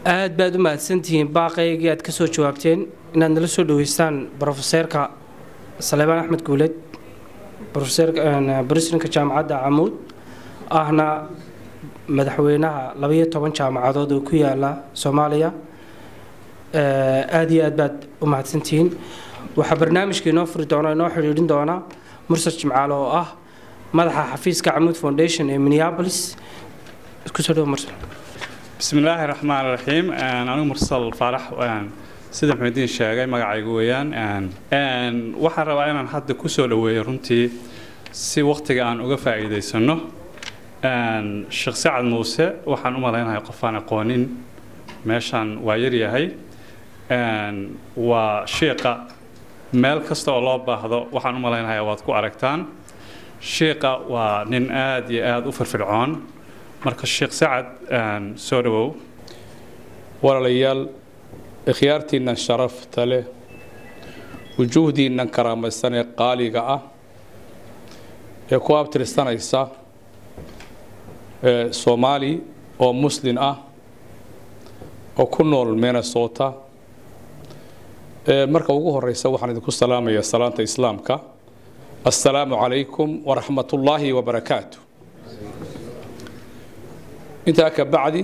aad baad u mahadsantihiin baaqaygii aad ka soo jawaabteen inaad nala soo dhaweystaan brofeseerka saleebaan axmed guuleed brofeserka jaamacadda camuud ahna madaxweynaha labaiyo toban jaamacadood oo ku yaala soomaaliya aada iyo aad baad u mahadsantihiin waxaa barnaamijka inoo furi doona inoo xidhiidhin doona mursal jimcaale oo ah madaxa xafiiska camuud foundation ee minneapolis kusoo dhawo mursal bismi illaahi raxmaan raxiim anigu mursal faarax sida maxmediin sheegay magacaygu weeyaan waxaan rabaa inaan hadda kusoo dhaweeyo runtii si waktiga aan uga faa'iidaysano sheekh sacad muuse waxaan u malaynahay qofaan aqoonin meeshaan waa yaryahay waa shiiqa meel kasta oo loo baahdo waxaan u malaynahay waad ku aragtaan shiiqa waa nin aada iyo aada u firfircoon marka sheekh sacad soo dhawow walaalayaal ikhyaartiinnan sharafta leh wujuuhdiinnan karaamaysan ee qaaliga ah ee ku abtirsanaysa ee soomaali oo muslin ah oo ku nool minnesota marka ugu horeysa waxaan idinku salaamayaa salaanta islaamka assalaamu calaykum waraxmat ullaahi wabarakaatu intaa ka bacdi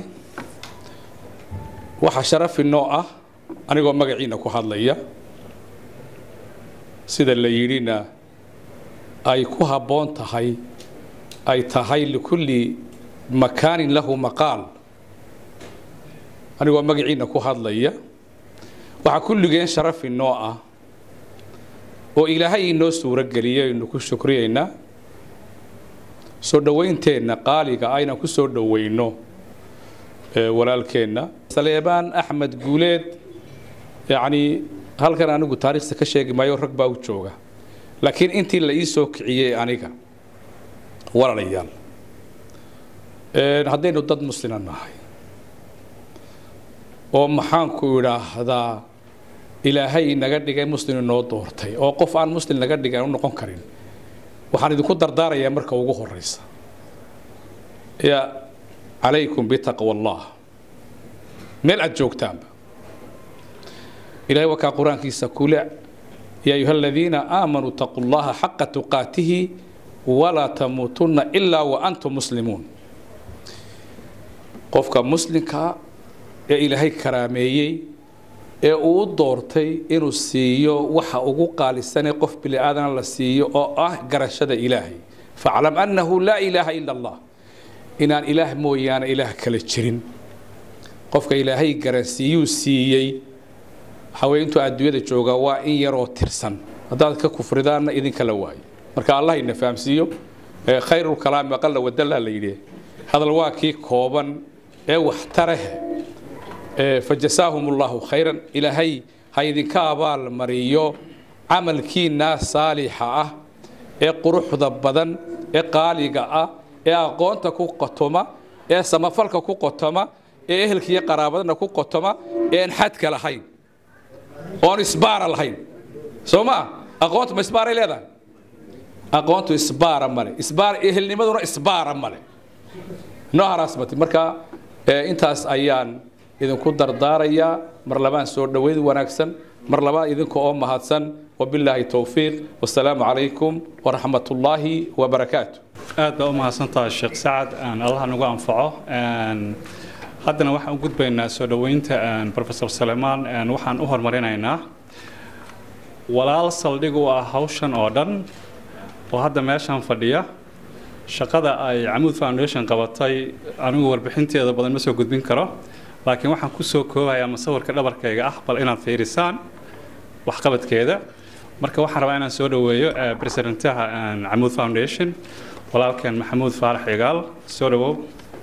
waxaa sharafi noo ah anigoo magaciina ku hadlaya sida la yidhina ay ku habboon tahay ay tahay likulli makaanin lahu maqaal anigoo magaciina ku hadlaya waxaa kulligeen sharafi noo ah oo ilaahay inoo suuro geliyay aynu ku shukriyaynaa soo dhowaynteenna qaaliga aynan ku soo dhoweyno walaalkeenna saleebaan axmed guuleed yacnii halkan anigu taariikhda ka sheegi maayo rag baa u jooga laakiin intii la ii soo kiciyey aniga walaalayaal haddaynu dad muslima nahay oo maxaanku idhaahdaa ilaahay naga dhigay muslim inoo doortay oo qof aan muslim naga dhigay aan u noqon karin waxaan idinku dardaarayaa marka ugu horeysa ya calaykum bitaqwa allah meel aad joogtaanba ilahay waa kaa qur-aankiisa kule yaa ayuha aladiina aamanuu taquu llaha xaqa tuqaatihi walaa tamuutunna ilaa wa antum muslimuun qofka muslimkaa ee ilaahay karaameeyey ee uu u doortay inuu siiyo waxa ugu qaalisanee qof bini aadana la siiyo oo ah garashada ilaahay faclam annahu laa ilaaha ila allah inaan ilaah mooyaane ilaah kale jirin qofka ilaahay garansiiyuu siiyey waxawey intuu adduunyada joogaa waa in yaroo tirsan haddaad ka kufridaanna idinkala waayo marka allah ina fahamsiiyo khayrulkalaami aqala wadalla la yidhi hadal waa kii kooban ee waxtareh fajasaahum allahu khayran ilaahay ha idinka abaal mariyo camalkiinaa saalixa ah ee quruxda badan ee qaaliga ah ee aqoonta ku qotoma ee samafalka ku qotoma ee ehelkiiyo qaraabadana ku qotoma ee aan xadka lahayn oon isbaara lahayn soo maa aqoontu ma isbaaray leedahay aqoontu isbaara male isbaar ehelnimaduna isbaara male noo haraasmati marka intaas ayaan idinku dardaarayaa mar labaan soo dhoweyd wanaagsan mar labaa idinka oo mahadsan wabilaahi towfiiq wasalaamu calaykum waraxmat ullaahi wabarakaatu aad baa u mahadsantahay sheekh sacad allah nagu anfaco haddana waxaan u gudbaynaa soo dhoweynta profesor salemaan waxaan u horumarinaynaa walaal saldhig u ah hawshan oo dhan oo hadda meeshaan fadhiya shaqada ay camuud foundation qabatay anigu warbixinteeda badan ma soo gudbin karo laakiin waxaan ku soo koobayaa masawirka dhabarkayga ah bal inaad fiirisaan waxqabadkeeda marka waxaan rabaa inaan soo dhoweeyo presidentaha camuud foundation walaalkeen maxamuud faarax igaal soo dhowow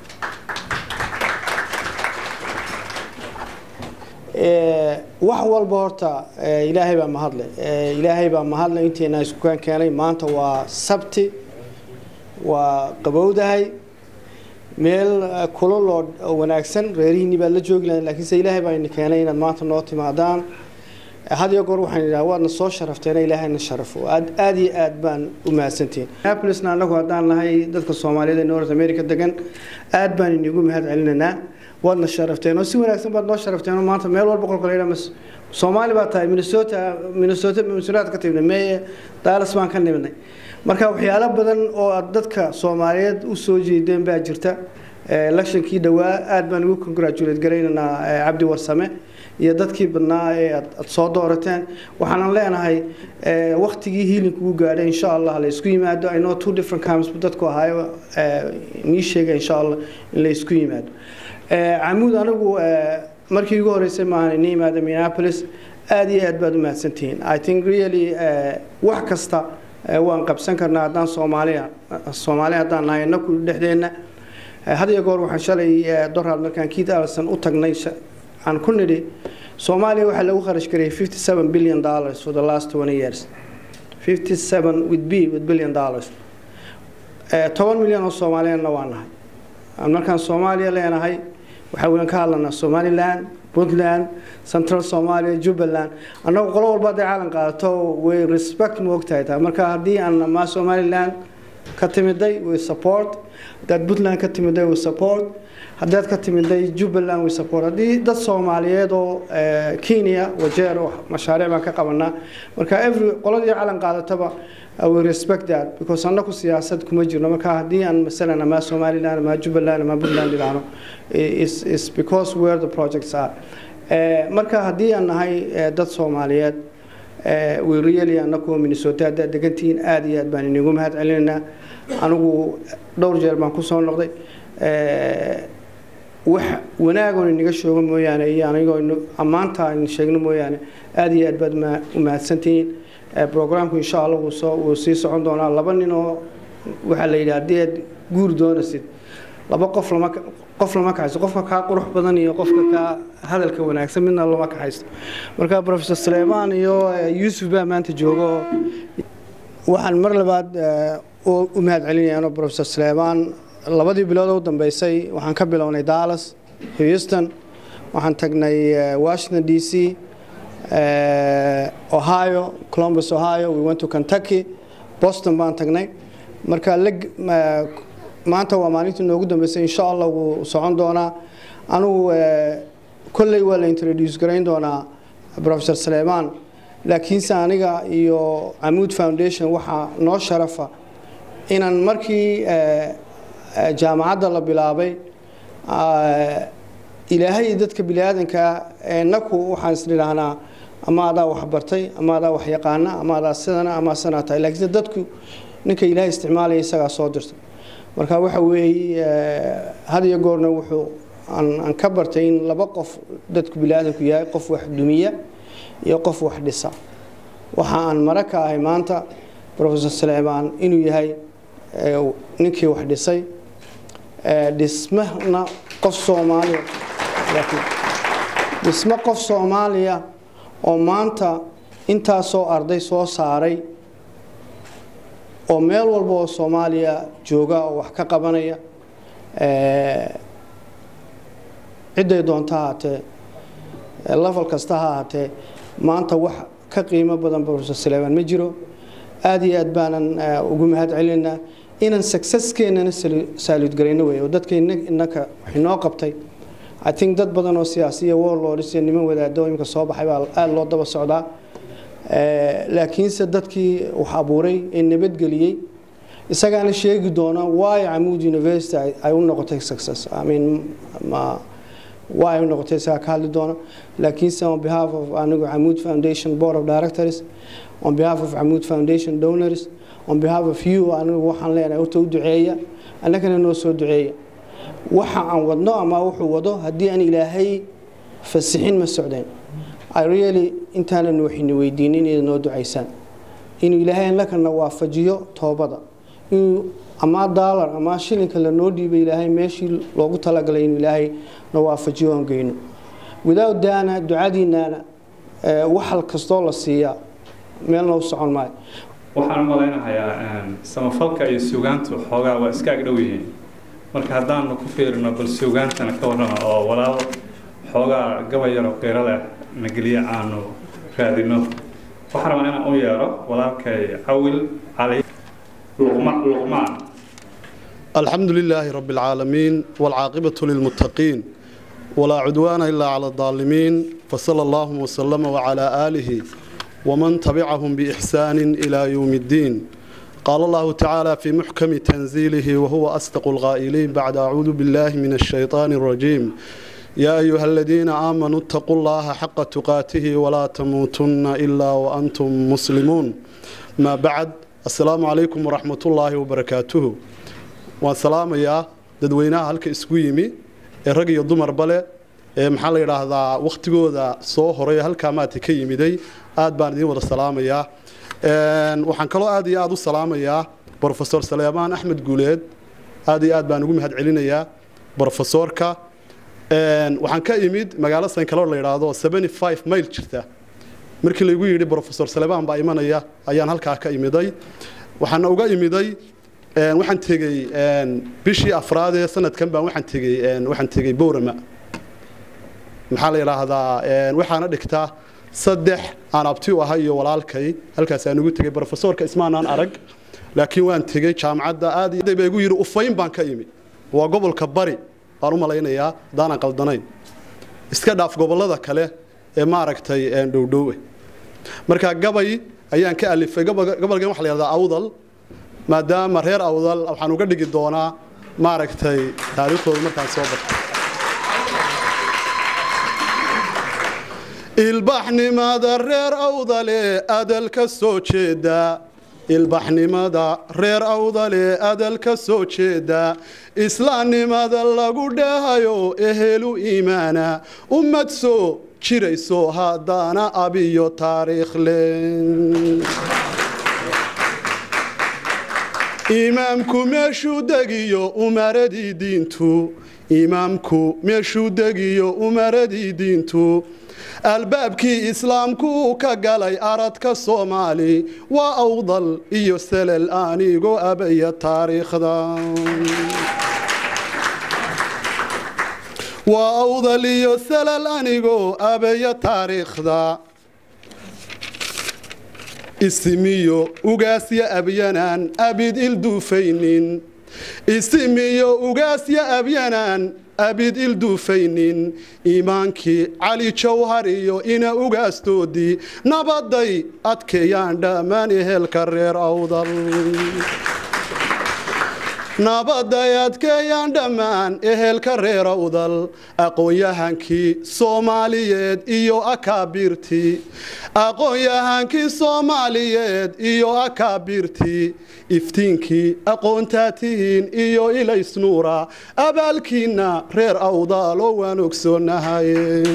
wax walba horta ilaahay baa mahadle ilaahay baa mahadle inteena iskukaan keenay maanta waa sabti waa qabowdahay meel kulol oo wanaagsan reerihiinni baad la joogi lahayn laakiinse ilaahay baa ina keenay inaad maanta noo timaadaan had iyo goor waxaan idhaha waadna soo sharafteena ilaahayna sharafo aad aad iyo aad baan u mahadsantihiin minneapolisna annagu haddaan nahay dadka soomaaliyeed ee north america degan aad baan inigu mahad celinaynaa waadna sharafteen oo si wanaagsan baad noo sharafteen oo maanta meel walba qolka layidhaa mas soomaali baa tahay minnesota minnesota minnesota ka timidnay meye dallas baan ka nimidnay marka waxyaalo badan oo aad dadka soomaaliyeed u soo jeedeen baa jirta electionkii dhowaa aad baan ugu congratulate garaynaynaa cabdi warsame iyo dadkii badnaa ee aad soo doorateen waxaanan leenahay waktigii hiilinku u gaadhay insha allah la isku yimaado i know two different times dadku ahaayo nii sheega insha allah in la isku yimaado camuud anigu markii ugu horeysay maahan ini yimaada minneapolis aad iyo aad baad u mahadsantihiin i think really wax kasta waan qabsan karnaa haddaan soomaaliya soomaali haddaan nahay inaku dhexdeenna had iyo goor waxaan shalay doraad markaan keith allison u tagnay aan ku nidhi soomaaliya waxaa lagu kharash garayay 57 billion dollars for the last 20 years 57 with b with billion dollars toban milyan oo soomaaliyana waa nahay markaan soomaaliya leenahay waxaa weyn ka hadlanaa somaliland puntland central somalia jubbaland annagu qolo walba hadday caalan qaadato way respect ma ogtahay taa marka haddii aan maa somaliland ka timiday way support haddaad puntland ka timiday way support haddaad ka timiday jubbaland way support haddii dad soomaaliyeed oo kenya wajeer oo mashaariic baan ka qabanaa marka every qoladii calan qaadataba we respect that because annaku siyaasad kuma jirno marka haddii aan masalan ama somaliland ama jubbaland ama puntland idhaahno is is because where the projects are marka haddii aan nahay dad soomaaliyeed we really annaku minnesota haddaad degantihiin aad iyo aad baan inigu mahad celinaynaa anigu dhowr jeer baan kusoo noqday wax wanaagoon inaga shoogo mooyaane iyo anigoo ammaanta aynu sheegno mooyaane aad iyo aad baad u mahadsantihiin programku insha allah wuu soo wuu sii socon doonaa laba nin oo waxaa la yidhi haddii aad guur doonaysid laba qof lama qof lama kaxaysto qofka kaa qurux badan iyo qofka kaa hadalka wanaagsan midna lama kaxaysto marka professor suleymaan iyo yuusuf baa maanta joogo waxaan mar labaad u mahad celinayaa professor suleymaan labadii bilood u dambeysay waxaan ka bilownay dallas houston waxaan tagnay washington d c ohio columbus ohio we went to kentucky boston baan tagnay marka maanta waa maalintii noogu dambeysay insha allah wuu socon doonaa anugu kolley waa la introduce garayn doonaa professor suleymaan laakiinse aniga iyo camuud foundation waxaa noo sharafa inaan markii jaamacadda la bilaabay ilaahay dadka biniaadanka naku waxaan isnidhaahnaa ama adaa waxbartay ama adaa waxyaqaana ama adaa sidana ama sanaa tahay laakiinse dadku ninka ilaahay isticmaalaya isagaa soo dirta marka waxa weeye had iyo goorna wuxuu aan ka bartay in laba qof dadku biniaadanku yahay qof wax dumiya iyo qof wax dhisa waxa aan mara ka ahay maanta professor suleymaan inuu yahay ninkii wax dhisay dhismana qof soomaaliya dhismo qof soomaaliya oo maanta intaasoo arday soo saaray oo meel walba oo soomaaliya jooga oo wax ka qabanaya cidday doonta ahaatee level kasta ha ahaatee maanta wax ka qiimo badan professor suleymaan ma jiro aada iyo aad baanan ugu mahad celinaynaa inaan successkeenana saaludgarayno wey oo dadka innaka waxinoo qabtay i think dad badan oo siyaasiya warlords iyo niman wadaado imika soo baxay baa aada loo daba socdaa laakiinse dadkii wax abuuray ee nabadgeliyey isagaana sheegi doona why camuud university ay u noqotay success i mean ma why ay u noqotay isagaa ka hadli doona laakiinse on behalf of anigu camuud foundation board of directors on behalf of camuud foundation donors on behalf of you anigu waxaan leenahay horta u duceeya annagana noo soo duceeya waxa aan wadno ama wuxuu wado haddii aan ilaahay fasixin ma socdeen i really intaanan waxayna weydiinin inaad noo ducaysaan inuu ilaahay annagana waafajiyo toobada inuu ama daalar ama shilinka lanoo dhiibay ilaahay meeshii loogu talagalay inuu ilaahay na waafajiyo aan geyno without daana ducadiinaana waxal kastoo la siiyaa meelna u socon maayo waxaan u malaynahayaa samafalka iyo suugaantu xoogaa waa iska ag dhow yihiin marka haddaanu ku fiirino bal suugaantana ka warrama oo walaal xoogaa gabay yaroo qiiro leh nageliye aanu raadino waxaan rabaa inaan u yeero walaalkay cawil cali الحمد لله رب العالمين والعاقبة للمتقين ولا عدوان إلا على الظالمين فصلى الله وسلم وعلى آله ومن تبعهم بإحسان إلى يوم الدين قال الله تعالى في محكم تنزيله وهو أصدق الغائلين بعد أعوذ بالله من الشيطان الرجيم يا أيها الذين آمنوا اتقوا الله حق تقاته ولا تموتن إلا وأنتم مسلمون ما بعد السلام عليكم ورحمة الله وبركاته والسلام يا dadweynaha halka isku yimi ee rag iyo dumarba leh ee maxaa la yidhaahdaa wakhtigooda soo horay halkaa maata ka yimiday aad baan idiin wada salaamayaa waxaan kaloo aad iyo aad u salaamayaa brofesor saleemaan axmed guuleed aad iyo aad baan ugu mahad celinayaa brofesorka waxaan ka imid magaalo sankalo la yidhaahdo seventy five mayl jirta markii laygu yidhi brofesor saleemaan baa imanaya ayaan halkaa ka imiday waxaana uga imiday waxaan tegey bishii afraad ee sanadkan baan waxaan tegey waxaan tegey boorama maxaa la yidhaahdaa waxaana dhigtaa saddex aan abti u ahay iyo walaalkay halkaas aan ugu tegey brofesorka ismaanaan arag laakiin waan tegey jaamacadda aad baa igu yidhi ufayn baan ka imi waa gobolka bari baan u malaynayaa haddaanan qaldanayn iska dhaaf gobollada kale ee maaragtay dhowdhowe marka gabay ayaan ka alifay gobolkan waxa la yidhahdaa awdal maadaama reer awdal waxaan uga dhigi doonaa maaragtay taariikhdooda markaan soo barto ilbaxnimada reer awdale adal ka soo jeeda ilbaxnimada reer awdale adal ka soo jeeda islaamnimada lagu dheehayo ehelu iimaana ummad soo jirayso haddaana abiyo taariikhle imaamku meeshuu degiyo umaradii diintu imaamku meeshuu degiyo umaradii diintu albaabkii islaamku ka galay aradka soomaali waa awdal iyo salal anigoo abaya taariikhda waa awdal iyo salal anigoo abaya taariikhda isimiyo ugaasya abyanaan abid ilduufaynin isimiyo ugaasya abyanaan abid ilduufaynin iimaankii cali jawhar iyo ina ugaastoodii nabaday adkeeyaan dhammaan ehelka reer awdal nabaday adkeeyaan dhammaan ehelka reer awdal aqoon-yahankii soomaaliyeed iyo akaabirtii aqoon-yahankii soomaaliyeed iyo akaabirtii iftiinkii aqoontaa tihiin iyo ilaysnuura abaalkiinna reer awdaalo waan ogsoonahay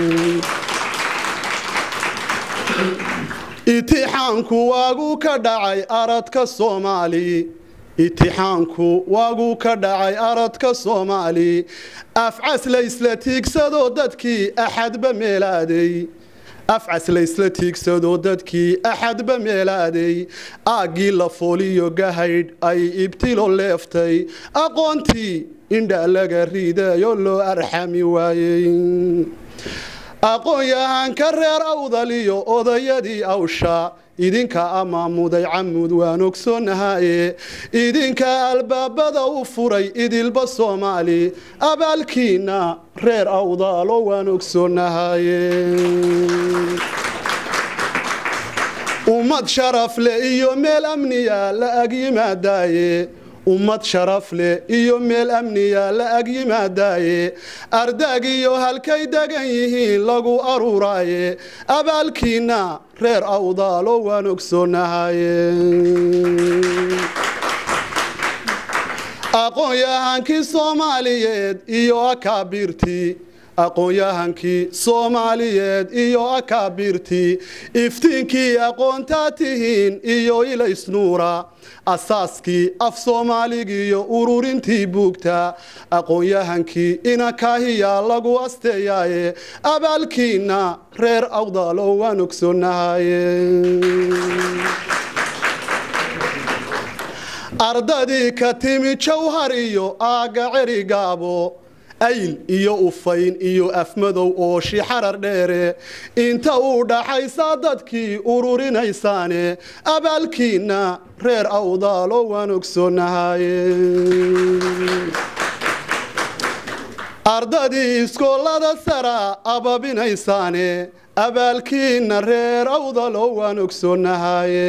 itixaanku waagu ka dhacay aradka soomaali itixaanku waaguu ka dhacay aradka soomaali afcas laysla tiigsadoo dadkii axadba meelaaday afcas laysla tiigsadoo dadkii axadba meelaaday aaggii la fooliyo gahaydh ay ibtilo leeftay aqoontii indha laga riidayo loo arxami waayey aqoon-yahanka reer awdaliyo odayadii awsha idinka amaamuday camud waan ogsoonahaye idinka albaabada u furay idilba soomaali abaalkiina reer awdaalo waan ogsoonahaye ummad sharaf leh iyo meel amniya la ag yimaadaaye ummad sharaf leh iyo meel amniya la ag yimaadaaye ardaag iyo halkay degan yihiin lagu aruuraaye abaalkiina reer awdaalo waan ogsoonahaye aqoon-yahankii soomaaliyeed iyo akaabirtii aqoon-yahankii soomaaliyeed iyo akaabirtii iftiinkii aqoontaa tihiin iyo ilaysnuura asaaskii af soomaaligiiyo ururintii buugta aqoon-yahankii inakaahiya lagu asteeyaaye abaalkiina reer awdaalo waan ogsoonahaye ardadii ka timi jawhar iyo aagga cerigaabo ayl iyo ufayn iyo afmadow oo shixarar dheere inta uu dhaxaysaa dadkii ururinaysaane abaalkiina reer awdaalo waan ogsoonahaye ardadii iskoolada sara ababinaysaane abaalkiina reer awdalo waan ogsoonahaye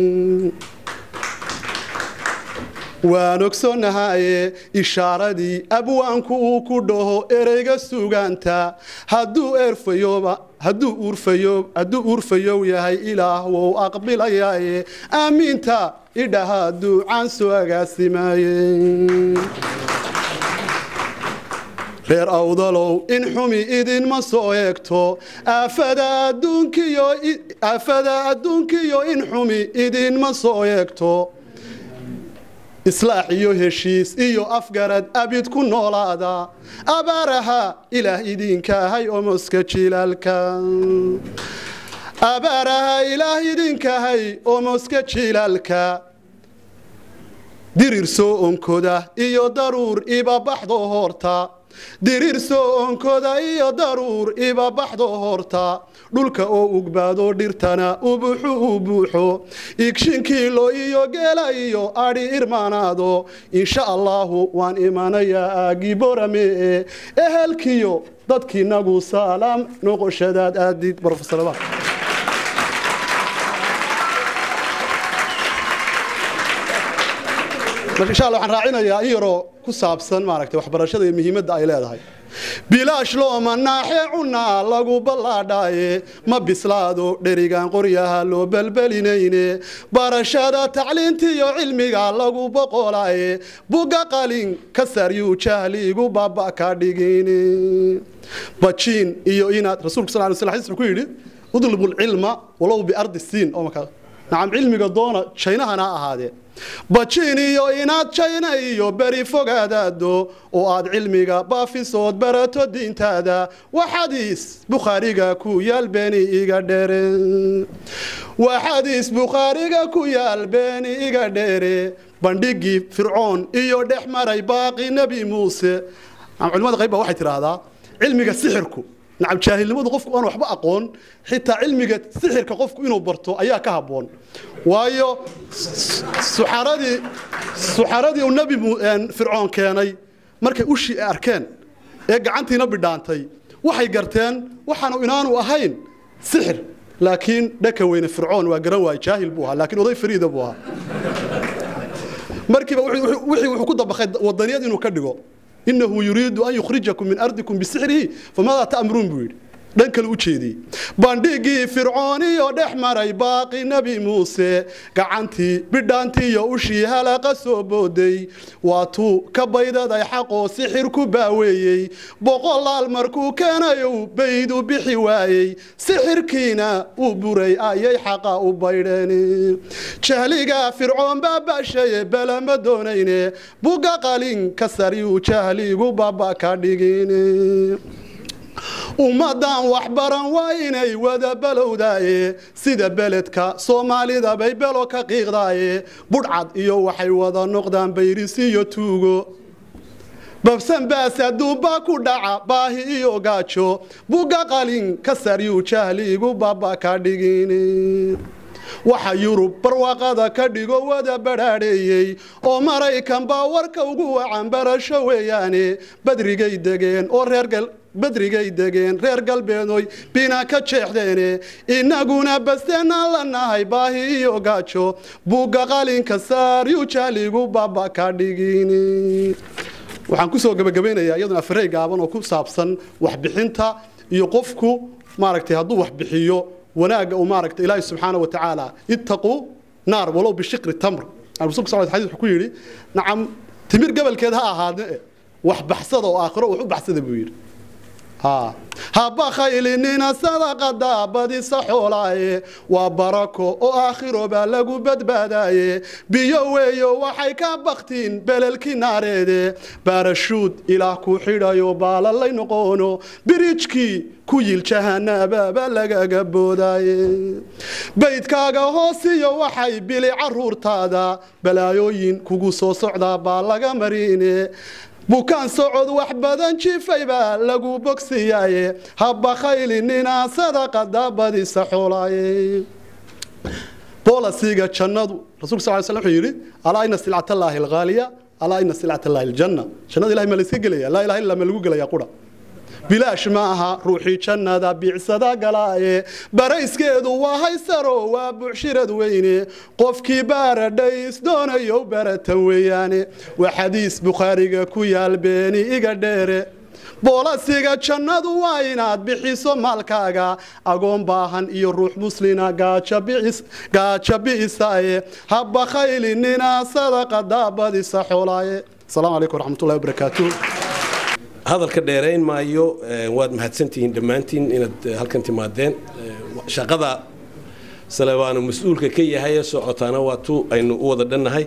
waan ogsoonahaye ishaaradii abwaanku uu ku dhaho ereyga sugaanta hadduu eerfayooba hadduu uurfayo hadduu uurfayow yahay ilaah wou aqbilayaaye aamiinta idhaha duucaan soo agaasimaye reer awdalow in xumi idinma soo eegto aafada adduunkiyo in xumi idinma soo eegto islaax iyo heshiis iyo afgarad abid ku noolaada abaaraha ilaah idinkahay omoska jilaalka abaaraha ilaah idinkahay omoska jilaalka dirir soo onkoda iyo daruur ibabaxdo horta diriir soo onkoda iyo daruur ibabaxdo horta dhulka oo ugbaado dhirtana ubuxu u buuxo igshinkiilo iyo geela iyo adhi irmaanaado insha allaahu waan imanayaa aagiborame ee ehelkiyo dadkiinagu saalaam noqoshadaad aadid brofesor insha alla waxaan raacinayaa in yaroo ku saabsan maaragtay waxbarashada iyo muhiimadda ay leedahay bilaash looma naaxee cunaa lagu ballaadhaaye ma bislaado dherigan qoryaha loo belbelinayne barashada tacliintiyo cilmiga lagu boqolaaye buga qalin ka saryuu jahliigu baba ka dhigin bajiin iyo inaad rasuulku sal sl xadiis wuxuu ku yidhi udlubu lcilma walow biardi siin oo markaa nacam cilmiga doona jaynahana ha ahaadee bajiin iyo inaad jayna iyo beri fogaadaado oo aad cilmiga baafisood barato diintaada waxadiis bukhaariga ku yaal beeni iga dheere waxadiis bukhaariga ku yaal beeni iga dheere bandhigii fircoon iyo dhex maray baaqi nebi muuse culimada qayb baa waxay tidhaahdaa cilmiga sixirku nacam jaahilnimadu qofku aan waxba aqoon xitaa cilmiga sixirka qofku inuu barto ayaa ka habboon waayo suxaradii suxaradii uu nebi fircoon keenay markay ushii arkeen ee gacantiina bidhaantay waxay garteen waxaanu inaanu ahayn sixir laakiin dhaka weyne fircoon waa garan waay jaahil buu ahaa laakiin oday fariida buu ahaa markiiba wixii wuxuu ku dabaqay wadaniyad inuu ka dhigo inahu yuriidu an yukhrijakum min ardikum bisixrihi famaadaa ta'muruun buu yidhi dhan kale u jeediyey bandhigii fircooniyo dhex maray baaqi nebi muuse gacantii bidhaantiiyo ushii halaqa soo booday waatuu ka baydaday xaqoo sixir ku baaweeyey boqolaal markuu keenayow baydu bixi waayey sixirkiina uu buray ayay xaqa u baydheen jahliga fircoon baabashaye balama doonayne buga qalin ka sariyuu jahligu baba ka dhigin ummadan waxbaran waa inay wada balowdaaye sida beledka soomaalida bay belo ka qiiqdaaye budhcad iyo waxay wada noqdaan bayris iyo tuugo babsan baas adduunbaa ku dhaca baahi iyo gaajo buga qalin ka saryuu jahliigu baba ka dhigin waxa yurub barwaaqada ka dhigo wada badhaadheeyey oo maraykan baa warka ugu wacan barasho weeyaane badrigay degeen oo reergal badrigay degeen reer galbeedoy bina ka jeexdeene innaguna basteenaan la nahay baahi iyo gaajo buugga qalinka saaryu jahligu baba ka dhigin waxaan kusoo gebagabaynayaa iyaduna afarey gaaban oo ku saabsan waxbixinta iyo qofku maaragtay hadduu waxbixiyo wanaagga uu maaragtay ilaahi subxaana wa tacaala ittaquu naar walow bishiqri tamr rasuulka sal xadiis wuxuu ku yidhi nacam timir gabalkeed ha ahaadne wax baxsada oo aakhiro wax u baxsada buu yidhi haba khaylinina sadaqada badisa xoolaaye waa barako oo aakhiro baa lagu badbaadaaye biyo weeyo waxay ka baktiin belelkii naareede baarashuud ilaah ku xidhayo baalalay noqono birijkii ku yil jahanaababa lagaga boodaaye baydkaaga hoosiyo waxay bili caruurtaada balaayooyin kugu soo socdaa baa laga mariine bukaan socod wax badan jifay baa lagu bogsiyaaye haba khaylinina sadaqada badisa xoolaaye boolasiga jannadu rasulka sal slam wuxuu yidhi alaa ina silcatallaahi alghaaliya alaa ina silcata allahi aljanna jannada ilahay ma la iska gelaya laa ilaha illa ma lagu gelaya qura bilaash ma aha ruuxii jannada biicsada galaaye barayskeedu waa haysaro waa bucshirad weyne qofkii baaradhays doonayo baratan weeyaane waa xadiis bukhaariga ku yaal beeni iga dheere boolasiga jannadu waa inaad bixiso maalkaaga agoon baahan iyo ruux muslina gaaja bi'isaaye habba khaylinina sadaqa daabadisa xoolaaye asalaamu calaykum waraxmatullahi wabarakaatuh hadalka dheerayn maayo waad mahadsantihiin dhammaantiin inaad halkan timaadeen shaqada salebaanu mas-uulka ka yahay ee socotaana waa tu aynu u wada dhannahay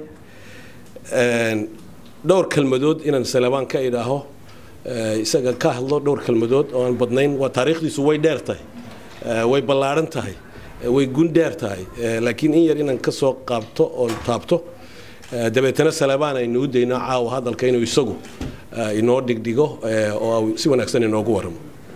dhowr kelmadood inaan salebaan ka idhaaho isaga ka hadlo dhowr kelmadood oo aan badnayn waa taariikhdiisu way dheer tahay way ballaadhan tahay way gun dheer tahay laakiin in yar inaan ka soo qaabto oon taabto dabeetana salebaan aynu u dayno caawa hadalka inuu isagu inoo dhigdhigo oo si wanaagsan inoogu waramo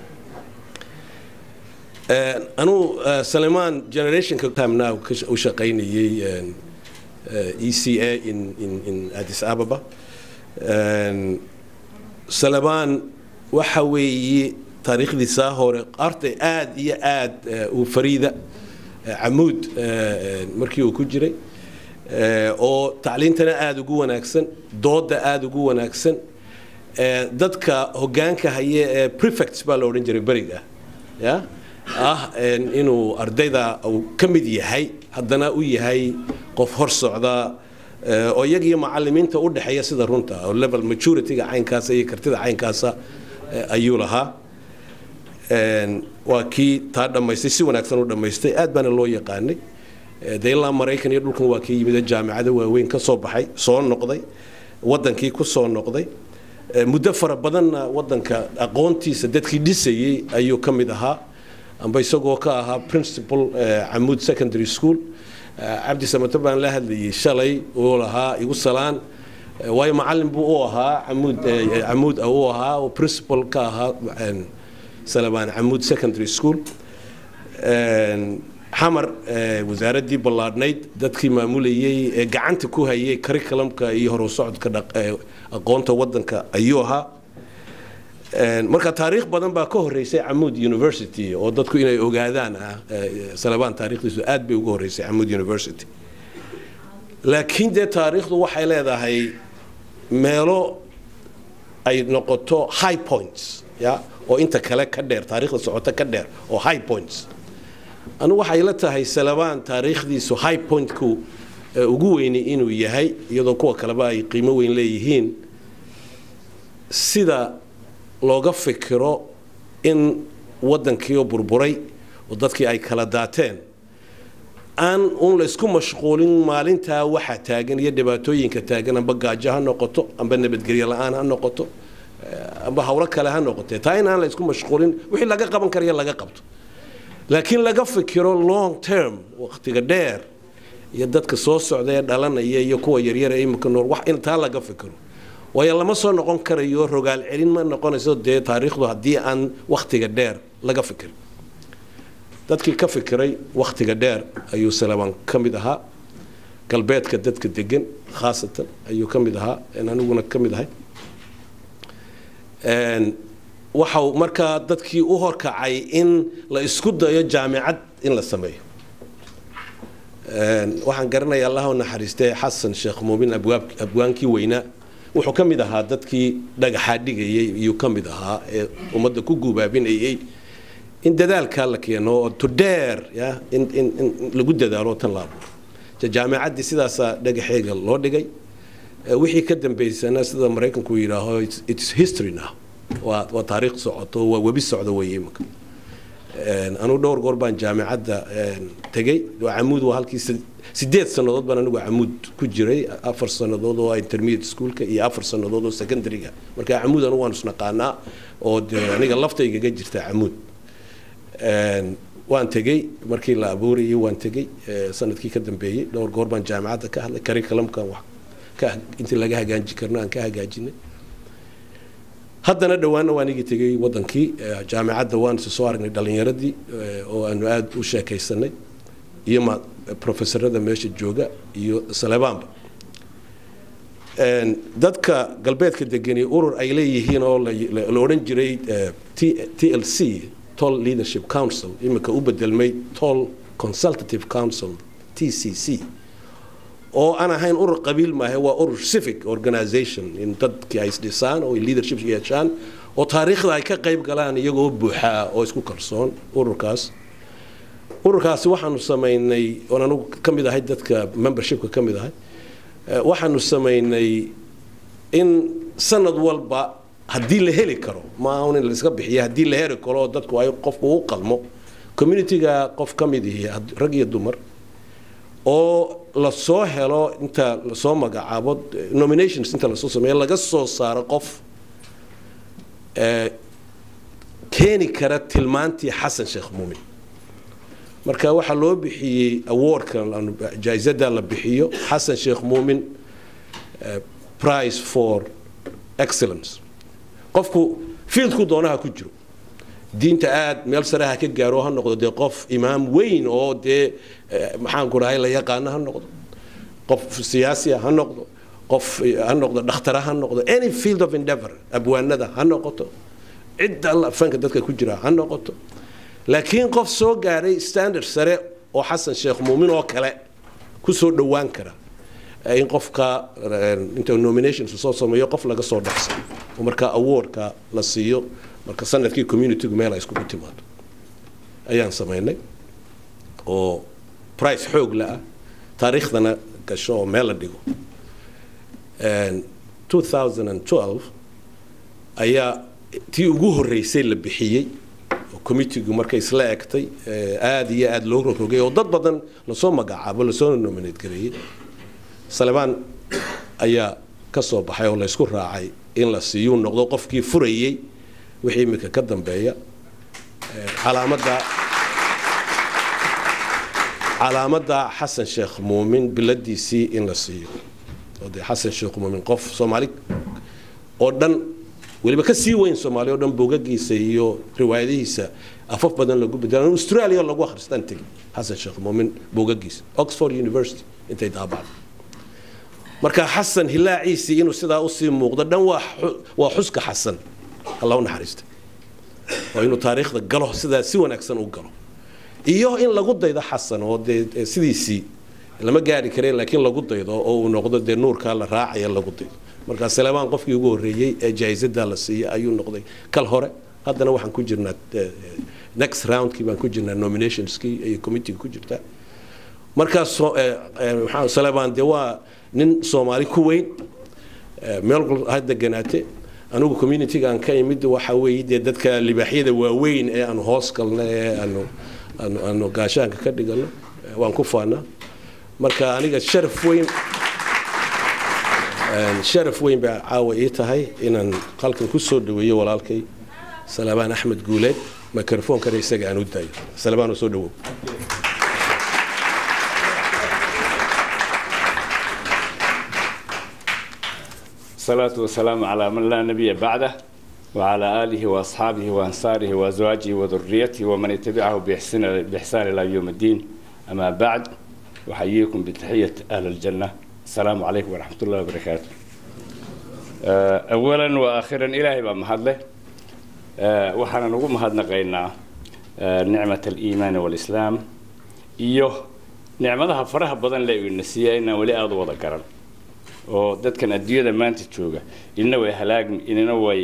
anuu salemaan generationka tamnow u shaqaynayay e c a in, in, in addis ababa salebaan waxa weeye taariikhdiisaa hore arday aad iyo aad u fariida camuud markii uu ku jiray oo tacliintana aada ugu wanaagsan dooda aada ugu wanaagsan dadka hogaanka haye ee prefects baa la odhan jiray beriga ya ah inuu ardayda uu ka mid yahay haddana u yahay qof hor socda oo iyag iyo macalimiinta u dhexeeya sida runta oo level majorityga caynkaasa iyo kartida caynkaasa ayuu lahaa waa kii taa dhammaystay si wanaagsan u dhammaystay aad baana loo yaqaanay de ilaa maraykan iyo dhulkan waa kii yimid jaamicado waaweyn ka soo baxay soo noqday wadankii ku soo noqday muddo fara badanna wadanka aqoontiisa dadkii dhisayey ayuu ka mid ahaa amba isagoo ka ahaa principal camuud secondary school cabdi samato baan la hadlayay shalay uu lahaa igu salaan waayo macalin buu u ahaa camuud camuud u ahaa oo principal ka ahaa salabaan camuud secondary school xamar wasaaraddii ballaadhnayd dadkii maamulayey ee gacanta ku hayay curriculumka iyo horu socodka aqoonta wadanka ayuu ahaa marka taariikh badan baa ka horeysay camuud university oo dadku inay ogaadaan ah salabaan taariikhdiisu aad bay uga horeysay camuud university laakiin dee taariikhdu waxay leedahay meelo ay noqoto high points ya oo inta kale ka dheer taariikhda socota ka dheer oo high points anigu waxay la tahay salabaan taariikhdiisu high pointku ugu weyni inuu yahay iyadoo kuwa kaleba ay qiimo weyn leeyihiin sida looga fikiro in wadankiioo burburay oo dadkii ay kala daateen aan un laysku mashquulin maalintaa waxa taagan iyo dhibaatooyinka taagan amba gaajo ha noqoto amba nabadgelyo la-aan ha noqoto amba howlo kale ha noqotee taa in aan laysku mashquulin wixii laga qaban karaya laga qabto laakiin laga fikiro long term waqtiga dheer iyo dadka soo socda ee dhalanaya iyo kuwa yaryar ee imika nool wax in taa laga fikiro waayo lama soo noqon karayo rogaal celin ma noqonayso dee taariikhdu haddii aan wakhtiga dheer laga fikirin dadkii ka fikiray wakhtiga dheer ayuu salabaan ka mid ahaa galbeedka dadka degan khaasatan ayuu ka mid ahaa aniguna ka mid ahay waxau markaa dadkii u horkacay in la isku dayo jaamicad in la sameeyo waxaan garanayaa allaha u naxariistay xasan sheekh muumin abwaankii weynaa wuxuu ka mid ahaa dadkii dhagaxaa dhigayay iyuu ka mid ahaa ee ummadda ku guubaabinayay in dadaalkaa la keeno oo tudheer ya in in in lagu dadaalo tan la abuuro jaamicaddii sidaasaa dhagaxeega loo dhigay wixii ka dambeysana sida maraykanku yidhaaho its history now waa waa taariikh socoto waa webi socda weeye imika anugu dhowr goor baan jaamicadda tegey camuud waa halkii sideed sannadood baan anigu camuud ku jiray afar sannadood oo intermediate schoolka iyo afar sannadood oo secondaryga marka camuud anigu waan isnaqaanaa oo de aniga laftaygaga jirta camuud waan tegey markii la abuurayay waan tegey sanadkii ka dambeeyey dhowr goor baan jaamicadda ka hadlay curriculumkan wax ka intii laga hagaaji karno aan ka hagaajinay haddana dhowaanna waan igi tegey wadankii jaamicadda waan isu soo aragnay dhalinyaradii oo aanu aada u sheekaysanay iyo ma profesorada meesha jooga iyo salebaanba dadka galbeedka degani urur ay leeyihiin oo la odhan jiray t l c toll leadership council iminka u bedelmay toll consultative council t c c oo aan ahayn urur qabiil maahe waa urur civic organization in dadkii ay isdhisaan oo leadership yeeshaan oo taariikhda ay ka qayb galaan iyagoo buuxaa oo isku kalsoon ururkaas ururkaasi waxaanu samaynay oon anugu ka mid ahay dadka membershipka ka mid ahay waxaanu samaynay in sanad walba haddii la heli karo maaha in laiska bixiya haddii la heli karo oo dadku ay qofku u qalmo communityga qof ka mid ihi rag iyo dumar oo lasoo helo inta lasoo magacaabo nominations inta lasoo sameeyo laga soo saaro qof keeni kara tilmaantii xasan sheekh muumin marka waxaa loo bixiyey awardka jaaisada la bixiyo xasan sheekh muumin price for excellence qofku fieldku doonaha ku jiro diinta aad meel sare ha ka gaaro ha noqdo dee qof imaam weyn oo dee maxaanku dhahay la yaqaano ha noqdo qof siyaasiya ha noqdo qof ha noqdo dhakhtara ha noqdo any field of endeavor abwaanada ha noqoto cidda alla fanka dadka ku jira ha noqoto laakiin qof soo gaaray standard sare oo xasan sheekh muumin oo kale ku soo dhowaan kara in qofka inta nominations soo sameeyo qof laga soo dhexsano oo markaa awardka la siiyo marka sanadkii communitygu meel ay iskugu timaado ayaan samaynay oo price xoog la ah taariikhdana gasho oo meel la dhigo 2012 ayaa tii ugu horreysay la bixiyey oo committeegu markay isla egtay aada iyo aada loo rogrogay oo dad badan lasoo magacaabo lasoo nominate gareeyey salebaan ayaa ka soo baxay oo laysku raacay in la siiyuu noqdo qofkii furayey wixii iminka ka dambeeya calaamadda calaamadda xasan sheekh muumin biladiisii in la siiyo oo dee xasan sheekh muumin qof soomaali oo dhan weliba ka sii weyn soomaali oo dhan bogagiisa iyo riwaayadihiisa afaf badan lagu bedela australia lagu akhristaan tegi xasan sheekh muumin bogagiisa oxford university intay daabacday marka xasan hilaaciisii inuu sidaa usii muuqdo dhan waa xuska xasan alla u naxariista oo inuu taariikhda galo sidaa si wanaagsan u galo iyo in lagu daydo xasan oo dee sidiisii lama gaari kareen laakiin lagu daydo oo uu noqdo dee nuurkaa la raacaya lagu daydo marka saleebaan qofkii ugu horreeyey ee jaa'isadaa la siiyey ayuu noqday kal hore haddana waxaan ku jirnaa next roundkii baan ku jirnaa nominationskii iyo committeega ku jirtaa markaas saleebaan dee waa nin soomaali ku weyn meel ha deganaate anigu communityga aan ka imid waxa weeye dee dadka libaaxyada waaweyn ee aanu hoos galno ee aanu aanu aanu gaashaanka ka dhigano waan ku faanaa marka aniga sharaf weyn sharaf weyn baa caawa ii tahay inaan halkan ku soo dhaweeyo walaalkay salabaan axmed guuleed microfonkana isaga aan u daayo salabaan oo soo dhawow الصلاة والسلام على من لا نبي بعده وعلى آله وأصحابه وأنصاره وأزواجه وذريته ومن اتبعه بإحسان, بإحسان إلى يوم الدين أما بعد وحييكم بتحية أهل الجنة السلام عليكم ورحمة الله وبركاته أولا وآخرا إلهي بمهد له وحنا نقول مهد نقينا نعمة الإيمان والإسلام إيوه نعمتها فرها بدن لا ينسيها ولي أضوى ذكرا oo dadkan adduunyada maanta jooga inna way halaagmi inina way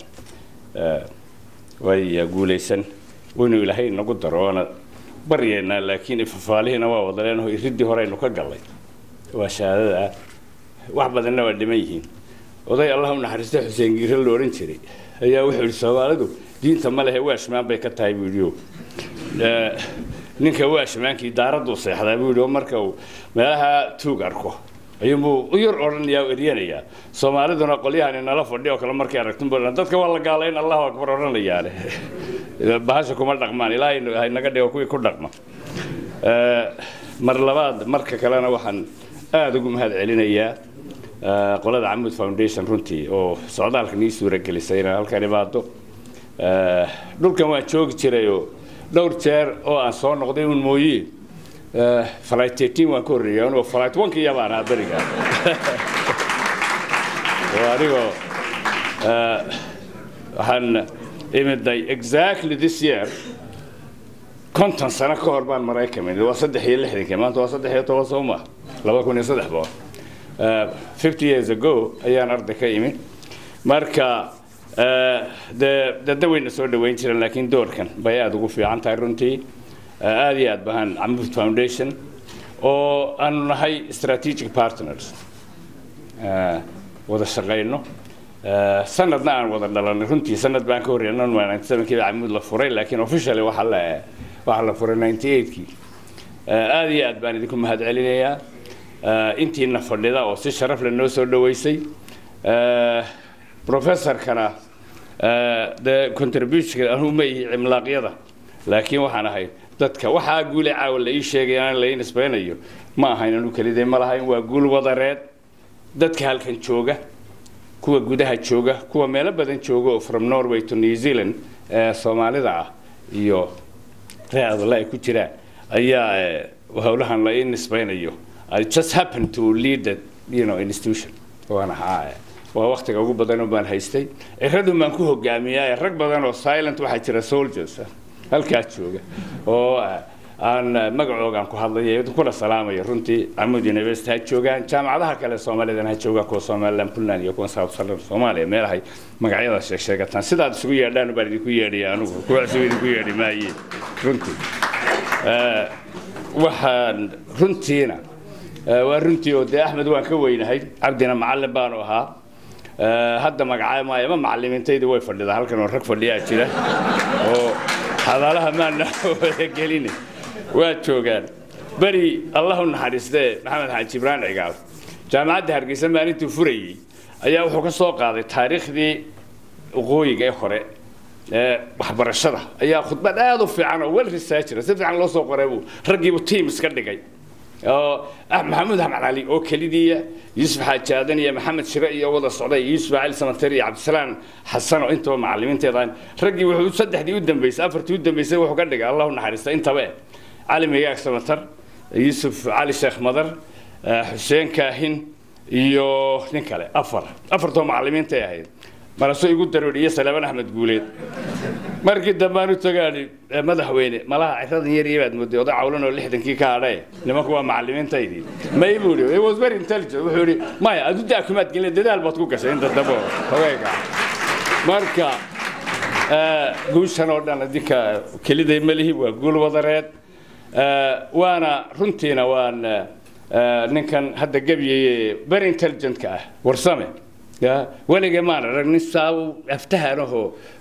way guulaysan waynu ilaahay nagu daro waana baryeennaa laakiin ifafaalihina waa wadaleenaho iriddii horeynu ka gallay waa shahaadada ah wax badanna waa dhiman yihiin oday allah u naxariista xuseen giire la odhan jiray ayaa wuxuu yidhi soomaalidu diinta ma lehe waashmaan bay ka tahay buu yidhi ninka waashmaankii daaradduu seexdaa buu yidhi oo marka uu meelaha tuug arko ayuunbuu u yar odhanayaa o eryanayaa soomaaliduna qolyahani nala fadhi oo kale markay aragtin bu dadka waa la gaalayn allahu akbar odhanayaane bahasha kuma dhaqmaan ilaahay haynaga dhigo kuwii ku dhaqma mar labaad marka kalena waxaan aada ugu mahad celinayaa qolada camud foundation runtii oo socdaalkan ii suuragelisay inaan halkan imaado dhulkan waan joogi jirayoo dhowr jeer oo aan soo noqday un mooye flight 13 waan ka horreeyay anuu flight 1 kiya baan ahaa beriga oo anigoo eh, waxaan imiday exactly this year konton sano ka hor baan maraykan imid waa saddex iyo lixdankii maanta waa saddex iyo toban soo maaha laba kun iyo saddex boqol Eh, fifty years ago ayaan arday ka imid marka eh, dee dada wayna soo dhaweyn jireen laakiin doorkan bay aada ugu fiican tahay runtii Eh, aada iyo aad bahan camud foundation oo aanu nahay strategic partners Eh, wada shaqayno Eh, sanadna aan wada dhalanay runtii sanad baan ka horreeyay waa ninety sevenkii camud la furay laakiin officially waxaa la waxaa la furay ninety eightkii aada iyo aad baan idinku mahad celinayaa Eh, intiina fadhida oo si sharaf leh noo soo dhaweysay Eh, professorkana eh, dee contributionka anuu ma ihi cimlaaqyada laakiin waxaan ahay dadka waxaa guule caawa la ii sheegay aan la ii nisbaynayo ma ahayn anu kelidee ma lahayn waa guul wadareed dadka halkan jooga kuwa gudaha jooga kuwa meelo badan jooga oo from norway to new zealand ee soomaalida ah iyo reer adale ay ku jiraan ayaa eh, howlahan la ii nisbaynayo i just happen to lead the you know, institution waan ahaa eh, waa waktiga ugu badan oo baan haystay ciradun baan ku hogaamiyaa rag badan oo silent waxaa jira soldiers ah, halkaa jooga oo eh, aan eh, magacoogaan ku hadlaya kuna salaamaya runtii camud university ha joogaan jaamacadaha kale soomaalidana ha joogaan kuwa somaliland puntland iyo kuwa south southern soomaaliya meelahay magacyada sheeg sheegataan sidaad isugu yeedhaan baan idinku yeedhaya anugu kuwa isugu idinku yeedhi maaye runtii Eh, waxaan runtiina eh, waa runtii oo dee axmed waan ka weynahay cabdina macallin baanu ahaa Eh, hadda magacaa maayo ma macallimiintaydu way fadhidaa halkan oo rag fadhiyaa jira oo xadaalaha maana wada gelina waa joogaan beri allah u naxariistee maxamed xaaji ibraan cigaal jaamacadda hargeysa maalintuu furayey ayaa wuxuu ka soo qaaday taariikhdii waqooyiga ee hore ee waxbarashada ayaa khudbad aada u fiican oo wel researcher si fiican loo soo qoray buu raggiibu team iska dhigay oo ah maxamuud axmed cali oo kelidiiya yuusuf xaaji aadan iyo maxamed shire iyo wada socday yuusuf cali samater iyo cabdisalaam xasan oo intaba macallimiinteedaan raggii wuxuu saddexdii u dambeysay afartii u dambeysay wuxuu ka dhigay allah u naxariista intaba eh cali migaag samater yuusuf cali sheekh madar eh, xuseen kaahin iyo nin kale afar afartoo macallimiintay ahayd marasoo igu daroodhi iyo salaaman axmed guuleed markii dambaan u tagaani eh, madaxweyne malaha ciradan yar iyo baad mooday oday cawlan oo lixdankii ka hadhae nimanku waa macallimiintaydii may buu yidhi it was very intelligent wuxuu yidhi maya adu daakumaad gelin dadaal baad ku gashay inta dambe oo hogeyga marka eh, guushan oo dhan adinka keliday malihi waa guul wadareed Eh, waana runtiina waan eh, eh, ninkan hadda gebiyey very intelligentka ah warsame ya weligee maan arag nin saa u aftahanahoo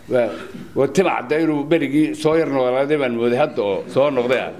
timacda inuu berigii soo yar noolaaday baan mooday hadda oo soo noqday ah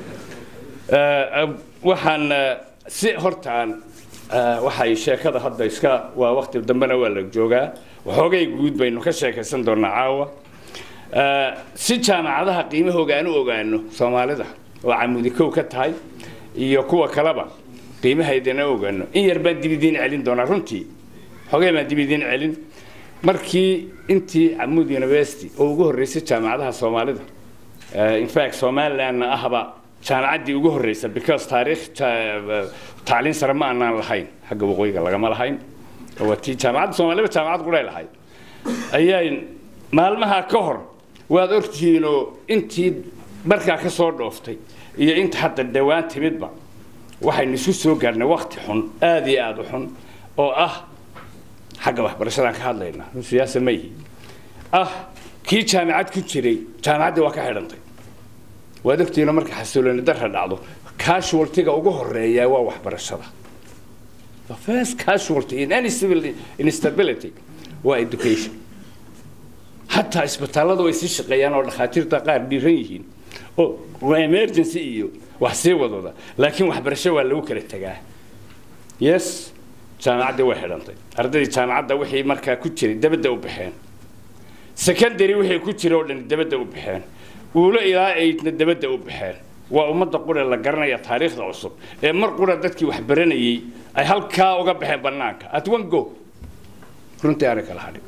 Eh, waxaan eh, si hortaan eh, waxay sheekada hadda iska waa waqti dambena waa la joogaa waxoogay guud baynu ka sheekaysan doonaa caawa Eh, si jaamacadaha qiimahooga aan u ogaano soomaalida oo camudi kow ka tahay iyo kuwa kaleba qiimahaydana ogaano in yar baan dib idiin celin doonaa runtii xogee baan dib idiin celin markii intii camud university oo ugu horreysay jaamacadaha soomaalida Eh, in fact somalilandna ahba jaamacaddii ugu horreysa because taariikh ja- tacliin sare ma aanaan lahayn xagga waqooyiga lagama lahayn oo waa tii jaamacadda soomaaliba jaamacad qudhay lahayd ayay maalmaha ka hor waad ogtihiinoo intii markaa ka soo dhooftay iyo inta hadda dhowaan timidba waxaynu isu soo gaarnay wakti xun aada iyo aada u xun oo ah xagga waxbarashadaan ka hadlaynaa siyaasa ma yihi ah kii jaamacad ku jiray jaamacaddii waa ka xidhantay waad ogtihiinoo marka xasilooni darra dhacdo casualtyga ugu horeeya waa waxbarashada the first casualty in any civil instability waa education hataa isbitaallada way sii shaqeeyaan oo dhakhaatiirta qaar dhiiran yihiin oo waa emergency iyo wax sii wadooda laakiin waxbarasho waa lagu kala tegaa yes jaamacaddii way xidhantay ardaydii jaamacadda wixii markaa ku jiray dabadda u baxeen secondary wixii ku jira oo dhan dabadda u baxeen uulo ilaa aydna dabadda u baxeen waa ummadda qura la garanaya taariikhda cusub ee mar qura dadkii wax baranayay ay halkaa uga baxeen bannaanka at one go runtii aanay kala hadhin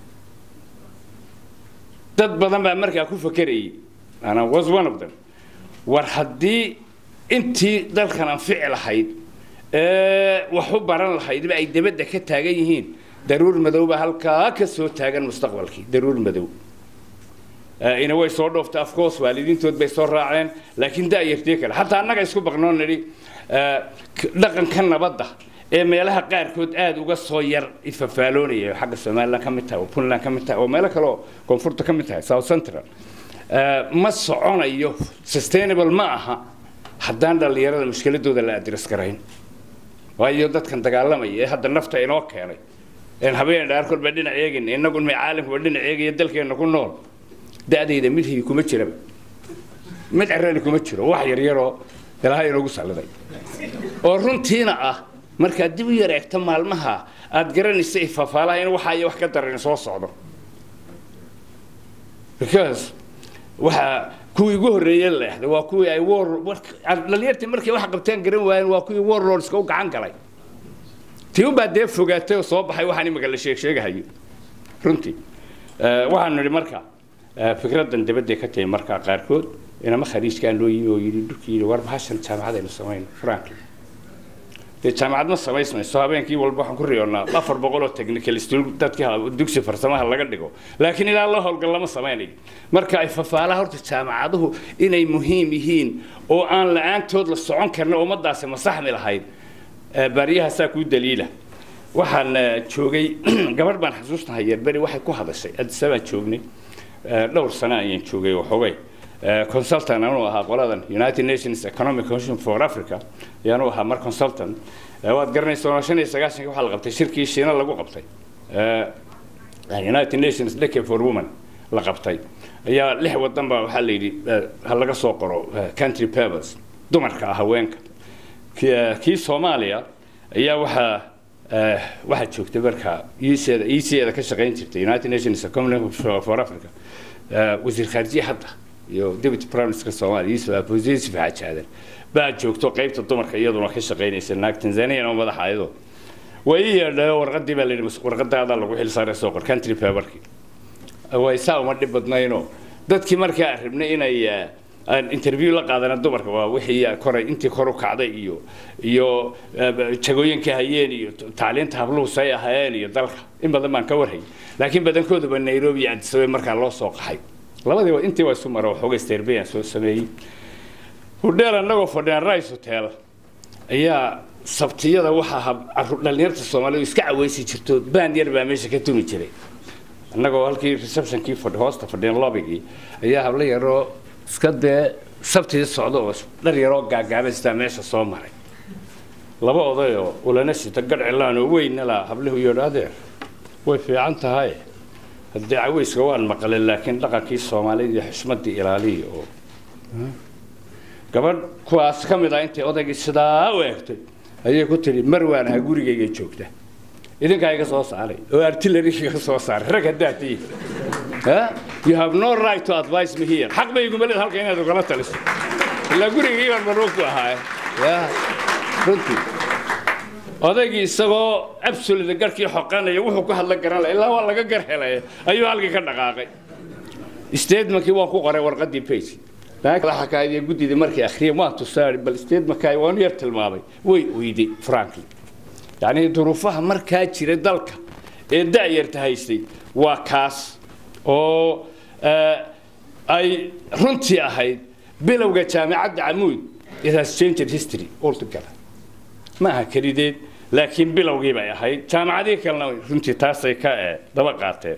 dad badan baa markaa ku fakerayay ana was one of them war haddii intii dalkan anfici lahayd ee wax u baran lahaydba ay dabadda ka taagan yihiin daruur madowba halkaa ka soo taagan mustaqbalkii daruur madow ina way soo dhooftay afcourse waalidiintood bay soo raaceen laakiin daayartii kale xataa annaga isku baqnoo nidhi dhaqanka nabadda ee meelaha qaarkood aada uga soo yar ifafaaloonaya xagga somaliland ka mid tahay oo puntland ka mid tahay oo meelo kale oo koonfurta ka mid tahay south central ma soconayo sustainable ma aha haddaan dhallinyarada mushkiladooda la adres garayn waayo dadkan dagaalamaya ee hadda nafta inoo keenay een habeen dhaarkood baa dhinac eegayna innagun may caalamkuba dhinac eegaya dalkeenna ku nool da-dayda mid hiyi kuma jiraba mid carali kuma jiro wax yaryaroo ilaahay inoogu salliday oo runtiina ah markaad dib u yar eegto maalmaha aad garanaysa ifafaalaha in waxa iyo wax ka daran soo socdo because waxa kuwii ugu horreeyey leexday waa kuwii ay war dhalinyartii markay wax qabteen garan waayeen waa kuwii warlordska u gacan galay tii unbaa dee fogaatay oo soo baxay waxaan imika la sheeg sheegahayo runtii waxaanu nidhi marka fikraddan dabadday ka tahay markaa qaarkood inama khariijkaan loo yimi oo yidhi dhulkii yidhi war bahashan jaamacadaynu samayno frankly dee jaamacad ma samaysmayso habeenkii walba waxaan ku riyoonnaa afar boqol oo technical stool dadkii dugsi farsamaha laga dhigo laakiin ilaa loo howlgal lama samaynayo marka ay fafaalaha horta jaamacaduhu inay muhiim yihiin oo aan la-aantood la socon karna ummadaasi masaxmi lahayd baariyahaasaa kuu daliila waxaan joogay gabadh baan xasuusnahay yerberi waxay ku hadashay adisabaan joognay dhowr sano ayaan joogay oo xogay consultant anuu ahaa qoladan united nations economic commission for africa ayaanu ahaa mar consultant waad garanaysaa shan iyo sagaashanki waxaa la qabtay shirkii shiina lagu qabtay united nations decade for women la qabtay ayaa lix wadan baa waxaa la yidhi ha laga soo qoro country papers dumarka ah haweenka kii soomaaliya ayaa waxaa waxaa joogtay markaa iiseeda iiseeda ka shaqayn jirtay united nations economic for africa wasiir khaarijiye hadda iyo deputy prime minister soomaaliya yuusuf aposisif xajaadan baa joogto qaybta dumarka iyaduna ka shaqaynaysa naag tanzanian oo madaxa ayadoo way ii yeedhayo warqadii baa layidhi warqadaadaa lagu xil saaray soo qor country paperkii way saa uma dhib badnaynoo dadkii markaa rabnay inay aan interview la qaadana dumarka waa wixii koray intii kor u kacday iyo iyo jagooyinka hayeen iyo tacliinta habluhu say ahaayeen iyo dalka in badan baan ka warhayay laakiin badankooduba nairobi iyo addis ababa markaa loo soo qaxay labadii intii waa isu mara waxooga sterbeyan soo sameeyey hudheel annagoo fadhiyaan rice hotel ayaa sabtiyada waxaa dhalinyarta soomaalidu iska caweysi jirto baan yar baa meesha ka tumi jiray annagoo halkii receptionkii fadhi hoosta fadhiyeen lobigii ayaa hablo yaroo iska dee sabtii socda oo dhar yaroo gaagaaban sitaa meesha soo maray laba odayoo ulana sita gadh cilaan oo weynna laa habluhu yidhi adeer way fiican tahay haddii caweyska waan maqlay laakiin dhaqankii soomaalida iyo xushmadii ilaaliya oo gabadh kuwaas ka mid ah intay odaygii sidaa u eegtay ayay ku tidhi mar waan ahaa gurigayga joogta idinkaa iga soo saaray oo artillery iga soo saaray rag haddaad tihiin you have no right to advise me here xaq bay iguma leed halka inaad ugala taliso ilaa gurigii baan marruuf ku ahaa ya runtii odaygii isagoo absolute garhkii xoqanaya wuxuu ku hadla garan laha ilaa waa laga gar helay ayuu halkii ka dhaqaaqay statementkii waan ku qoray warqadii page xakaadiya guddidii markay akhriyeen waan tusaari bal statementkaayi waanu yar tilmaamay way oyday frankly yacni duruufaha markaa jira dalka ee da'yarta haystay waa kaas oo ay runtii ahayd bilowga jaamicadda camuud it has changed history altogether ma aha kelideed laakiin bilowgii bay ahayd jaamacadihii kalena runtii taasay ka daba qaateen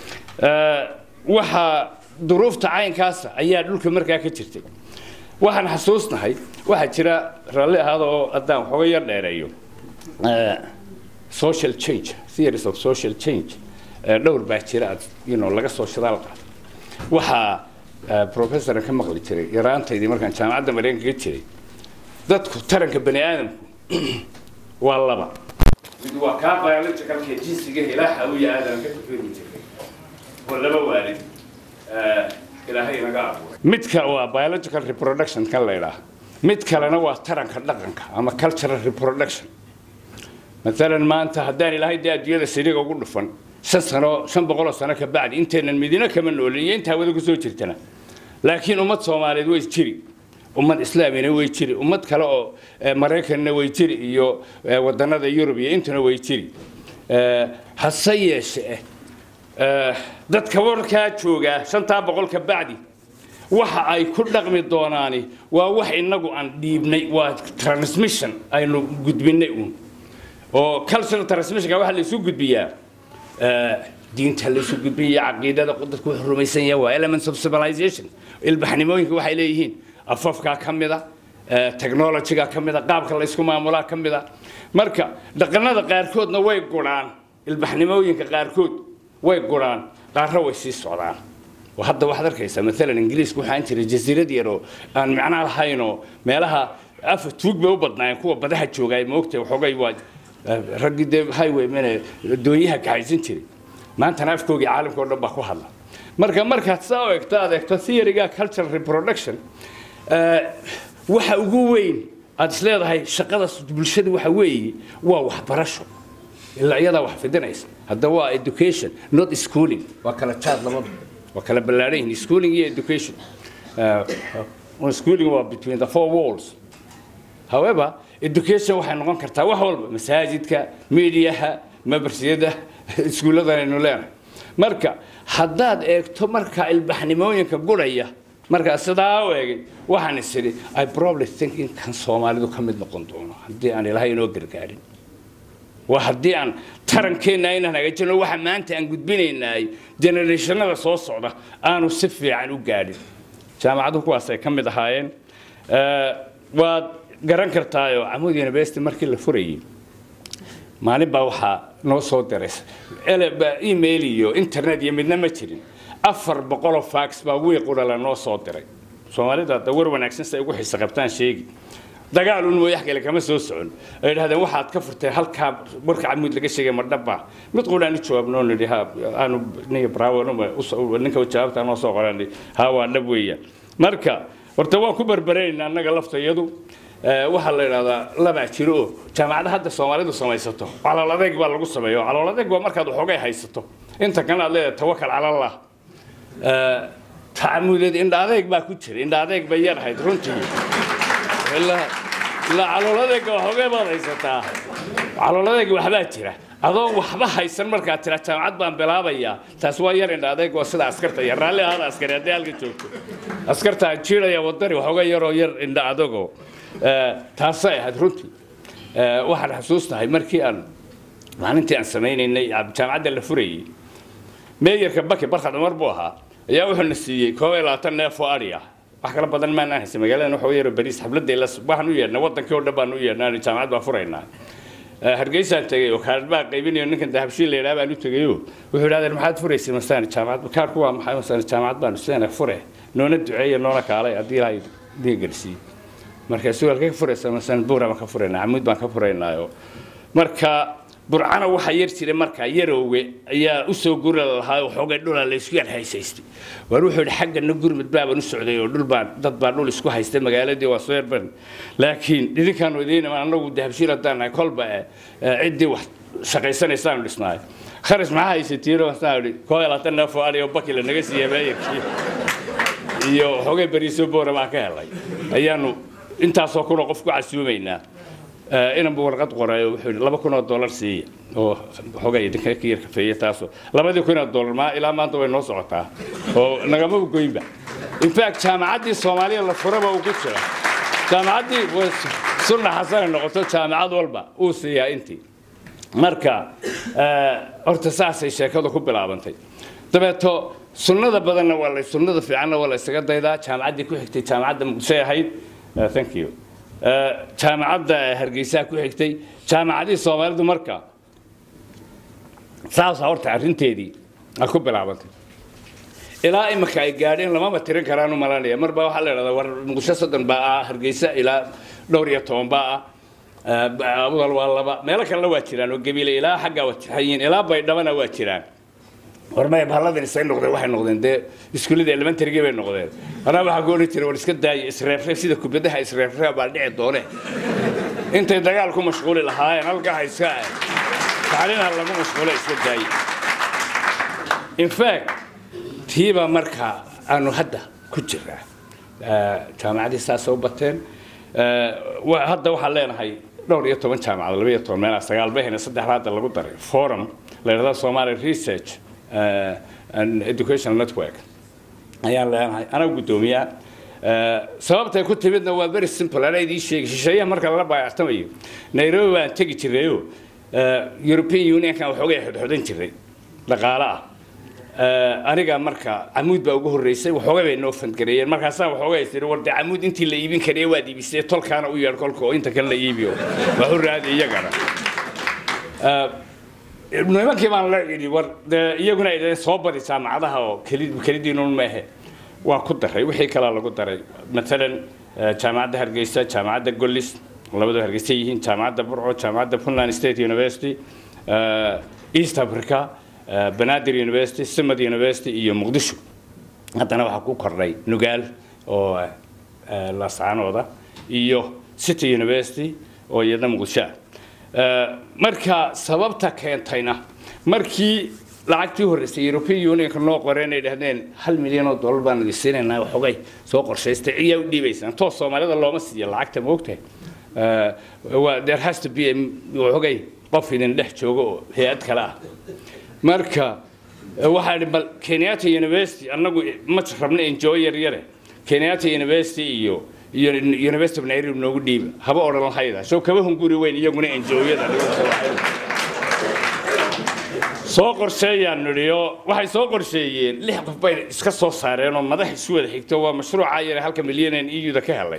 waxaa duruufta caynkaasa ayaa dhulka markaa ka jirtay waxaan xasuusnahay waxaa jira raalli ahaada oo haddaan waxooga yar dheereeyo social change theories of social change dhowr baa jira aad you know laga soo shidaal qaado waxaa professoran ka maqli jiray yaraantaydii markaan jaamacadda mareykanka ka jiray dadku taranka bani aadamku waa laba mid waa kaa biologicalka jinsiga ilaaha u ya aadam ka tafiri jiray oo laba waalid ilaahay naga abuuray midka waa biological reproduction kan la idhaaha mid kalena waa taranka dhaqanka ama cultural reproduction maalan maanta haddaan ilaahay dee adduunyada siriga ugu dhufan shan sano shan boqoloo sano ka bacdi intaynan midina kama noolin iyo inta hawada kusoo jirtana laakiin ummad soomaaliyeed way jiri ummad islaamina way jiri ummad kale oo maraykanna way jiri iyo wadanada yurub iyo intuna way jiri hase yeeshee dadka warkaa joogaa shantaa boqol ka bacdi waxa ay ku dhaqmi doonaani waa wax inagu aan dhiibnay waa transmission aynu gudbinay uun oo cultural transmissionka waxa laysu gudbiyaa diinta laysu gudbiya caqiidada dadku wuxuu rumaysan yahay waa elements of civilization ilbaxnimooyinka waxay leeyihiin afafkaa ka mida technologyga ka mida qaabka laysku maamulaa ka mida marka dhaqanada qaarkoodna way guraan ilbaxnimooyinka qaarkood way guraan qaarna way sii socdaan hadda waxaad arkaysaa maalan ingiriisku waxaan jiray jasiirad yar oo aan macnaa lahaynoo meelaha afa tuug bay u badnaayeen kuwa badaha joogaay moogtay waxoogay waa raggii dee highway mane doonyaha kaxaysan jiray maantana afkoogii caalamka oo dhan baa ku hadla marka markaad saa u egto aad egto theoryga cultural reproduction waxa ugu weyn aad isleedahay shaqada bulshada waxa weeye waa waxbarasho ilaa iyadaa wax fidinaysa hadda waa education not schooling waa kala jaad labada waa kala ballaaran yihiin schooling iyo education uh, schooling waa between the four walls however education waxay noqon kartaa wax walba masaajidka mediaha mabarsiyada iskuulladan aynu leenahay marka haddaad eegto marka ilbaxnimooyinka guraya markaa sidaa u eegay waxaan is idhi i probably think in kan soomaalidu ka mid noqon doono haddii aan ilahay inoo gargaarin waa haddii aan tarankeenna inaan hagaajino waxa maanta aan gudbinaynaay generationada soo socda aanu si fiican u gaadhin jaamacaduhu kuwaasay ka mid ahaayeen waad garan kartaayoo camud university markii la furayay maalin baa waxaa noo soo diray email iyo internet iyo midna ma jirin afar boqoloo fax baa wiiqudhala noo soo diray soomaalida hadda war wanaagsan si ay ugu xiisa qabtaan sheegi dagaal un mooyax kale kama soo socon ay idhahdeen waxaad ka furteen halkaa warka camuud laga sheegay ma dhaba mid qudhaan u jawaabnoo nidhi ha aanu ninka bravo ninka jawaabta noo soo qoran ha waa dhab weeyaan marka horta waan ku barbaraynaa annaga laftayadu waxaa la idhahdaa labaa jiro oo jaamacada hadda soomaalidu samaysato calool adeeg baa lagu sameeya calool adeeg waa markaad waxoogay haysato inta kana aad leedahay tawakal cala allah tacamudeed indha adeeg baa ku jira indha adeeg bay yar ahayd runtii ilaa calool adeega waxoogay baad haysataa calool adeeg waxbaa jira adoo waxba haysan markaad tira jaamacad baan bilaabayaa taas waa yar indha adeeg oo sida askarta yar raalli ahaada askari haddii halka joogto askarta jiiraya wadani waxooga yaroo yar indha adagoo taasay ahayd runtii waxaan xasuusnahay markii aan maalintii aan samaynaynay jaamacadda la furayay meeyarka baki barkad cumar buu ahaa ayaa wuxuu na siiyey koob iyo labaatan neef oo adhi ah wax kala badan maanaan haysan magaaladan waxa yaro bariis xafladday la waxaan u yeedhnay wadankii oo dhan baan u yeedhnay jaamacad baan furaynaa hargeysaan tegay oo kaadh baa qaybinayo ninkan dahabshiil la yidhaha baan u tegayo wuxuu idhahdeen maxaad furaysay masaan jaamacad kaadhku waa maxay masaan jaamacad baan sideena fure noona duceeya noona kaalay haddii ilaahay diin garsiiye markaasuu halkay ka furaysaa masaan buura baan ka furaynaa camuud baan ka furaynaayo marka burcana waxaa yar jiray markaa yarowge ayaa usoo guri lahaa waxoogay dhulaa laysku yar haysaystay waar wuxuu yidhi xaggana gurmud baabaan u socday oo dhul baan dad baa dhul isku haystay magaaladii waa soo yarban laakiin idinkaanu idiin iman annagu dahabshiil haddaan nahay kolba ciddii wax shaqaysanaysaanu dhisnaay kharis maxaa haysatiino wasaan idhi koo iyo labaatan neef oo adhi oo bakila naga siiya meeyarkii iyo waxoogay bariiso boora baan ka helay ayaanu intaasoo kunoo qof ku casuumaynaa inanbu warqad qorayo wuxuu yidhi laba kun oo dollar siiya oo xogay idinka ka yar kafeeye taasoo labadii kun oo dollar maa ilaa maanta way noo socotaa oo nagama goynba in fact jaamacaddii soomaaliya la furaba uu ku jira jaamacaddii sunna xasanay noqoto jaamacad walba uu siiyaa intii marka horta saasay sheekadu ku bilaabantay dabeeto sunnada badanna waa la sunnada fiicanna waa la isaga daydaa jaamacaddii ku xigtay jaamacadda muqdishoy ahayd thank you jaamacadda hargeysaa ku xigtay jaamacadihii soomaalidu marka saasa horta arrinteedii a ku bilaabantay ilaa imika ay gaadheen lamama tirin karaan u malanaya marba waxaa la idhahdaa war muqdisho soddon baa ah hargeysa ilaa dhowr iyo toban baa ah abudal waa laba meelo kalena waa jiraan oo gabiile ilaa xaggaa wajiin ilaa baydhabana waa jiraan warmay bahalladan isay noqdeen waxay noqdeen dee iskuullada elementarygii bay noqdeen anaa waxaa ku odhan jiray war iska daaya isreefreef sida kubadaha isreefreef baa dhici doone intay dagaal ku mashquuli lahaayeen halkaa iska tacliinha lagu mashquula iska daaya in fact tiibaa markaa aanu hadda ku jiraa jaamacadii saasay u bateen hadda waxaan leenahay dhowr iyo toban jaamacad laba iyo toban meelaha sagaal bahena saddexda hadda lagu daray forum la yidhahda somali research uh, and educational network ayaan leenahay anaga guddoomiyaa sababtay ku timidna waa very simple anaa idiin sheegi shisheeyaha marka lala baayactamayo nairobi baan tegi jirayoo european unionkan waxoogay xodxodan jiray dhaqaale ah aniga marka camuud baa ugu horreysay waxoogay bay noo fandgareeyeen markaasaa waxoogay tiri war dee camuud intii la iibin karaya waad iibisay tolkaana u yeedh kolka oo inta kale la iibiyo waxu raadi iyagana nimankii baan la idhi war dee iyaguna ay dhaheen soo badi jaamacadaha oo keli kelidiinun maahe waa ku daray wixii kalaa lagu daray maalan jaamacadda hargeysa jaamacadda gollis labadoo hargeysa yihiin jaamacadda burco jaamacadda puntland state university east africa banaadir university simad university iyo muqdisho haddana waxaa ku kordhay nugaal oo laascaanooda iyo city university oo iyadna muqdisho ah marka sababta keentayna markii lacagtii horreysay european unionka noo qoreen ay dhahdeen hal milyan oo dollar baan idin siinaynaa waxoogay soo qorshaystay ciyaa u dhiibaysaan toos soomaalida looma siiyo lacagta ma ogtahay waa there has to be waxoogay qof idin dhex joogo oo hay-ad kale ah marka waxaa idhi bal kenyatta university annagu ma rabna enjoy yar yare kenyatta university iyo iyo university of nairobi noogu dhiiba haba odhan lahayda soo kaba hunguri weyn iyaguna enjoyada soo qorsheeyaan nidhiyo waxay soo qorsheeyeen lix qof bay iska soo saareen oo madax isu wada xigto waa mashruuca yare halka milyanen eu-da ka helay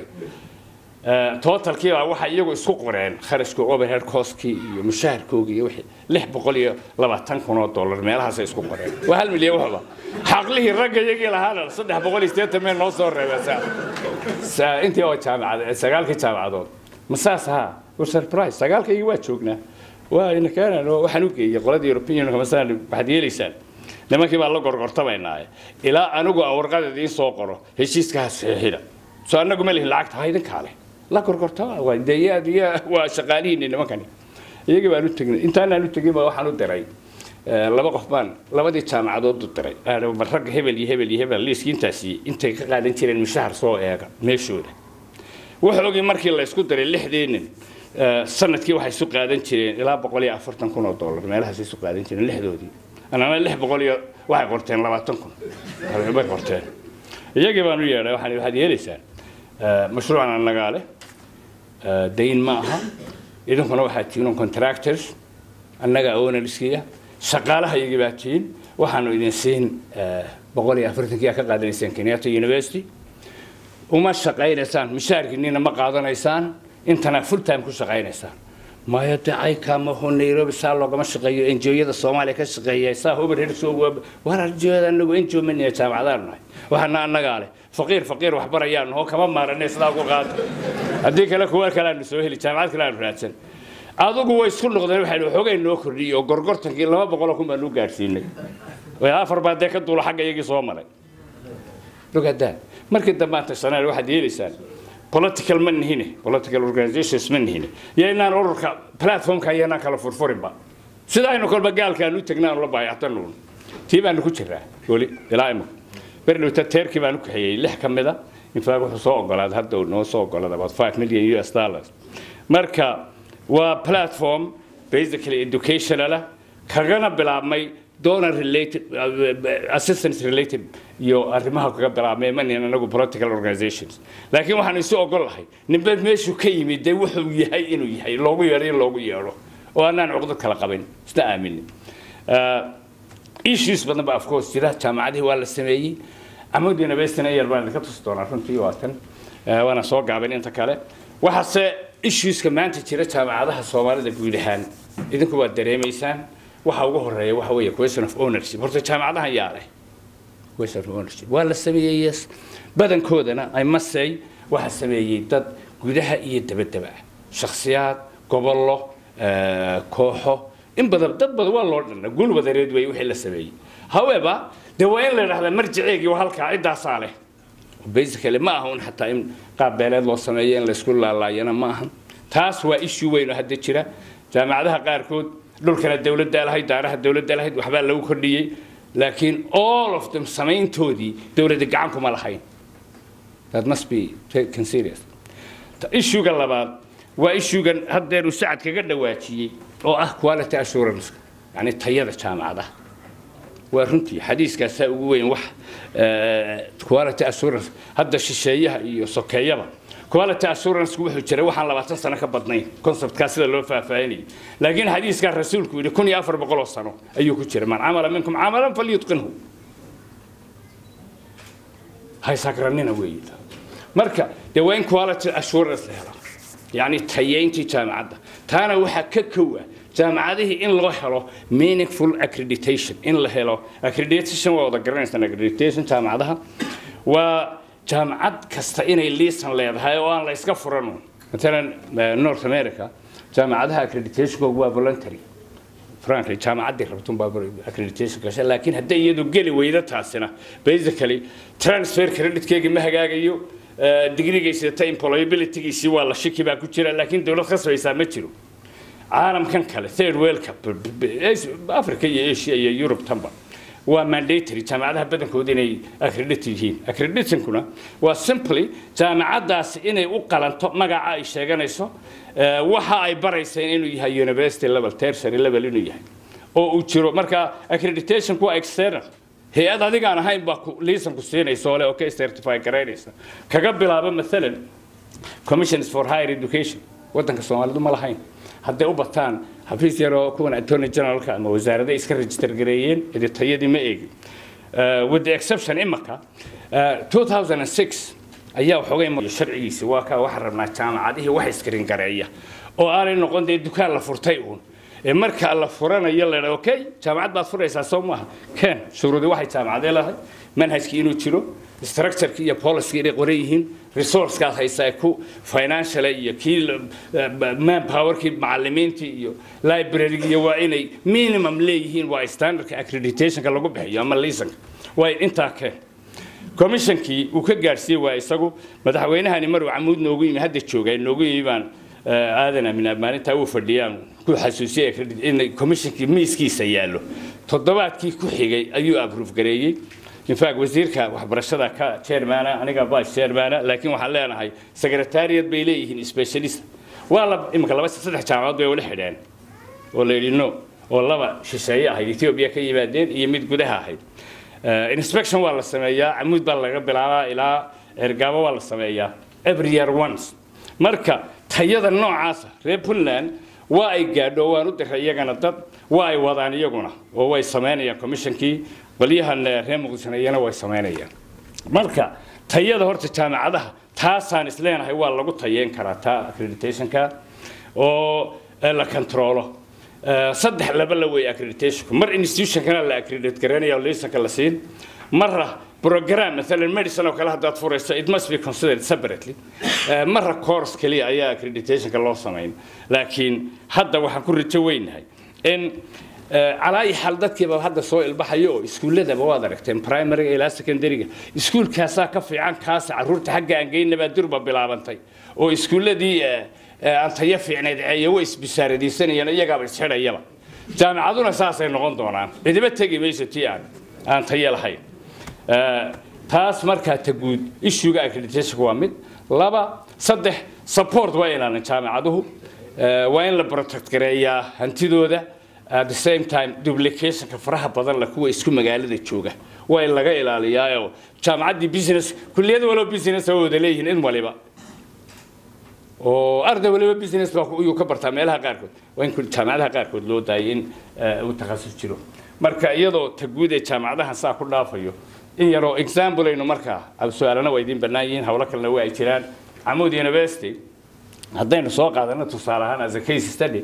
totalkii baa waxay iyagu isku qoreen kharashka overhead costkii iyo mushaharkoogii iyo wixii lix boqol iyo labaatan kun oo dollar meelahaasay isku qoreen waa hal milyan waxba xaqlihii ragga iyagii lahaana saddex boqol iyo siddeetan meel noo soo reebeen saa intii oo jaamacad sagaalkii jaamacadood ma saas ahaa war surprise sagaalkaygii waa joognaa waa ina keenan waxaan u geeyey qoladii european unionka masalan waxaad yeelaysaan nimankii baan la gorgortamaynaa ilaa anigu aan warqada idiin soo qoro heshiiskaha saxiixida soo annagu ma lihin lacagta ha idinkaa leh la gorgortama waa deeyaad iyo waa shaqaalihiinni nimankani iyagii baan u tegnay intaanaan u tegin baa waxaan u diray laba qof baan labadii jaamacadood u diray bal ragga hebel iyo hebel iyo hebel liiskii intaasi intay ka qaadan jireen mushahar soo eega meeshooda waxoogii markii la isku diray lixdii nin sanadkii waxay isu qaadan jireen ilaa boqol iyo afartan kun oo dollar meelahaas isu qaadan jireen lixdoodii anana lix boqol iyo waxay qorteen labaatan kun bay qorteen iyagii baan u yeedhay waxaan waxaad yeelaysaan mashruucan annagaa leh dayn ma aha idinkuna waxaad tihiin contractors annaga ownarskiya shaqaalaha iyagii baa tihiin waxaanu idin siin boqol iyo afartankii ka qaadanaysaan kenyatta university uma shaqaynaysaan mishaarkiinina ma qaadanaysaan intana full time ku shaqaynaysaan maya de aykaamaho nairobi saa loogama shaqeeyo enjoyada soomaaliya ka shaqeeya saa overhead soo war enjoyada anagu enjoy manaya jaamacadaan nahay waxaana annagaa leh faqiir faqiir waxbarayaan oo kama maaranay sidaa ugu qaata haddii kale kuwa kale aanu soo heli jaamacad kale aanu raadsan adigu way isku noqdeen waxaynu xoogay noo kordhiyey oo gorgortankii laba boqol oo kun baanu gaadhsiinay afar baa dee ka duula xagga iyagii soo maray ogadaa markii dambe aanta sanaad waxaad yeelaysaan political ma nihine political organizations ma nihine iyo inaan ururka platformka iyanaan kala furfurinba sida aynu kolba gaalka aanu tagnaa aanu la baayactanuun tii baanu ku jiraa weli ilaa imika berdhowta teerkii baanu kaxeeyey lix ka mida infaaq wuxuu soo ogolaaday hadda uu noo soo ogolaaday about five million us dollars marka waa platform basically educational ah kagana bilaabmay donor related assistance related iyo arrimaha kaga bilaabmay manin anagu political organizations laakiin waxaan isu ogol lahay ninba meeshuu ka yimid dee wuxuu yahay inuu yahay loogu yeedho in loogu yeedho oo anaan cuqdad kala qabin isna aaminin issues badan ba of course jira jaamacadihii waa la sameeyey amud universityna yar baan idinka tusi doonaa runtii waa tan waana soo gaabin inta kale waxaase issueska maanta jira jaamacadaha soomaalida guud ahaan idinku waad dareemaysaan waxa ugu horeeya waxa weeye question of ownership horta jaamacadahan yaa leh question of ownership waa la sameeyey yes badankoodana i must say waxa sameeyey dad gudaha iyo dabadaba ah shakhsiyaad gobollo kooxo in badan dad badan waa loo dhanna guul wadareed wey wixii la sameeyey however dee waa in la idhahdaa marjiceegii waa halkaa ciddaasaa leh basically ma aha un xataa in qaab beeleed loo sameeyo in laysku laalaayana ma aha taas waa issue weyn oo hadda jira jaamacadaha qaarkood dhulkana dowladda lahayd daaraha dowladda lahayd waxbaa lagu kordhiyey laakiin all of them samayntoodii dowladda gacan kuma lahayn that must be taken serious issuega labaad waa issuegan haddeer uu sacad kaga dhawaajiyey oo ah quality assurance yani tayada jaamacadaha waa runtii xadiiskaasaa ugu weyn wax quality assurance hadda shisheeyaha iyo sokeeyaba quality assurance wuxuu jiray waxaan labaatan sano ka badnayn conceptkaa sida loo faahfaahinayay laakiin xadiiskaa rasuulku yidhi kun iyo afar boqol oo sano ayuu ku jiray man camala minkum camalan falyutqinhu haysakranina weeyi marka dee waa in quality assurance la helo yacni tayeyntii jaamacadda taana waxaa ka kowa jaamacadihii in loo helo meaningful accreditation in la helo accreditation waa wada garanaysaan accreditation jaamacadaha waa jaamacad kasta inay liisan leedahay oo aan la iska furan matalan north america jaamacadaha accreditationkoogu waa voluntary frankly jaamacaddii rabtun baa accreditation gasha laakiin hadday iyadu geli weydo taasina basically transfer creditkeegi ma hagaagayo digrigaysata employabilitygiisii waa la shiki baa ku jira laakiin dowlad khasbaysaa ma jiro caalamkan kale third world cup africa iyo asia iyo europe tanba waa mandatory jaamacadaha badankooda inay accredit yihiin accreditankuna waa simply jaamacaddaasi inay u qalanto magaca ay sheeganayso waxa ay barayseen inuu yahay university level tertiary level inuu yahay oo uu jiro marka accreditationku waa external hay-ad adigaan ahayn baa liisanku siinaysa oo le okay certify garaynaysa kaga bilaabo maalan commissions for higher education waddanka soomaalidu ma lahayn hadday u bataan xafiis yaroo kuwan attorney generalka ama wasaarada iska register gareeyeen idi tayadii ma eegin with the exception imaka 2006 ayaa waxoogay sharcigiisi waa kaa waxaan rabnaa jaamacadihii wax iskarin gareeya oo aanay noqon dee dukaan la furtay uun ee marka la furanayo la dhaa okay jaamacad baad furaysaa soo maaha ken shuruudi waxay jaamacadee lahay manhajkii inuu jiro structureki iyo policy inay qoran yihiin resourcekaad haysaa ku financial iyo kii manpowerkii macalimiintii iyo library iyo waa inay minimum leeyihiin waa standardka accreditationka lagu bixiyo ama liisanka waa intaa keen commissionkii uu ka gaadhsiiyey waa isagu madaxweynahani maruu camuud noogu yimi hadda jooga noogu yimi baan aadan amin maalintaa uu fadhiyaan ku xasuusiyey in commissionkii miiskiisa yaallo toddobaadkii ku xigay ayuu approve gareeyey infact wasiirka waxbarashada ka chairmana aniga vice chairmana laakiin waxaan leenahay secretariat bay leeyihiin specialist waa la imika laba saddex jaamacadood bay wala xidheen oo la yidhi no oo laba shisheeye ahayd ethiopia ka yimaadeen iyo mid gudaha ahayd inspection waa la sameeyaa camuud baa laga bilaabaa ilaa ergaabo waa la sameeyaa every year once marka tayada noocaasa reer puntland waa ay gaadho waan u diray iyagana dad waa ay wadaan iyaguna oo way samaynayaan commissionkii qolyahan reer muqdishona iyana way samaynayaan marka tayada horta jaamacadaha taasaan isleenahay waa lagu tayeyn karaa taa accreditationka oo la controlo saddex laba la weeye accreditationku mar institutionkana la accredit garanaya oo liisanka la siin marra program مثلا medicine oo kale haddaad furayso it must be considered separately marra course kaliya ayaa accreditationka loo samayn laakiin hadda waxaan ku rajo weynahay in calaayi xal dadkiiba hadda soo ilbaxayo oo iskuulladaba waad aragteen primaryga ilaa secondaryga iskuulkaasaa ka fiican kaasa carruurta xagga aan geynabaa durba bilaabantay oo iskuulladii aan tayo fiicneed ceeya way isbisaaradaysanayeen iyagaaba isxidhayaba jaamacaduna saasay noqon doonaan cidiba tegi mayso tii aan aan tayo lahayn taas markaa ta guud issuega accreditationka waa mid laba saddex support waa inaanan jaamacaduhu waa in la protect gareeyaa hantidooda at the same time duplicationka faraha badan la kuwa isku magaalada jooga waa in laga ilaaliyaa jaamacaddii business kulliyada walow business oo wada leeyihiin in waliba oo arday waliba business baa iyuu ka bartaa meelaha qaarkood waa in jaamacadaha qaarkood loo daayay in uu takhasus jiro marka iyadoo ta guud ee jaamacadahan saa ku dhaafayo in yaroo example aynu markaa su-aalana waa idiin bannaan yihiin howlo kalena waa ay jiraan camuud university haddaynu soo qaadano tusaale ahaan as a case study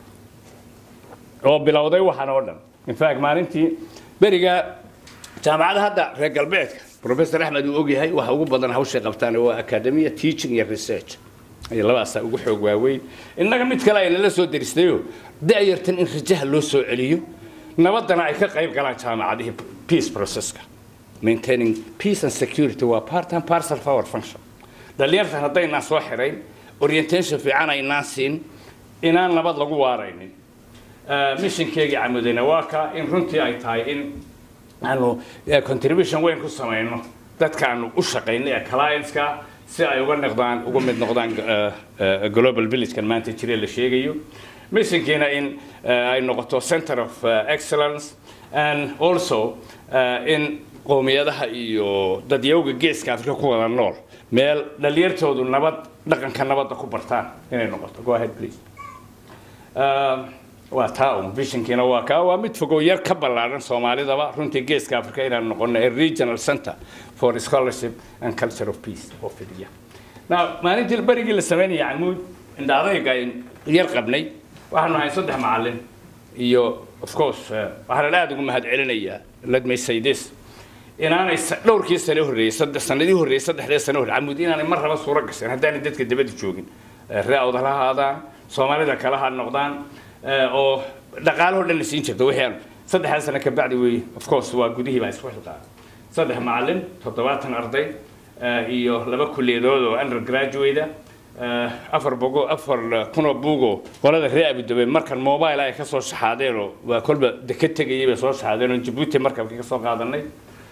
oo bilowday waxaan oo dhan in fact maalintii beriga jaamacada hadda reer galbeedka professor axmed uu ogyahay waxa ugu badan hawshay qabtaan waa academia teaching iyo research ay labadaasaa ugu xoog waaweyn innaga mid kale aynala soo daristayo da'yartan in rajaha loo soo celiyo nabadana ay ka qayb galaan jaamacadihii peace processka maintaining peace and security waa part and parcel of our function dhalinyartan haddaynaan soo xirayn orientation fiican aynaan siin inaan nabad lagu waaraynin missionkeegii camudayna waa ka in runtii ay tahay in aanu contribution weyn ku samayno dadkaanu u shaqayno ee clientska si ay uga noqdaan uga mid noqdaan global villagekan maanta jire la sheegayo missionkiina in ay noqoto center of excellence and also in qowmiyadaha iyo dadyawga geeska afrika ku wada nool meel dhalinyartoodu nabad dhaqanka nabadda ku bartaan inay noqoto go ahead please waa taa un visionkiina waa kaa waa mid fogow yar ka ballaaran soomaalidaba runtii geeska africa inaan noqono a regional center for scholarship and culture of peace oo fidiya now maalintii berigii la sameynaya camuud indhaadayga yar qabnay waxaanu ahay saddex macallin iyo of course waxaan aad ugu mahad celinayaa let me say this inaanay dhowrkii sane horreeyey saddex sanadii horreeyey saddexdee sane horreeyey camuud inaanay mar raba suuro gaseen haddaanay dadka dabada joogin ree awdal ha ahaadaan soomaalida kale ha noqdaan oo dhaqaalahoo dhan la siin jirta wixii aan saddexdaa sano ka bacdi weeye of course waa gudihii baa isku xilqaa saddex macallin toddobaatan arday iyo laba kulliyadood oo undergraduate afar bogo afar kunoo buugo qolada reer abudabe markan mobile ay ka soo shaxaadeen oo waa kolba deka tegayay bay soo shaxaadeen oo jabuuti markabkii ka soo qaadanay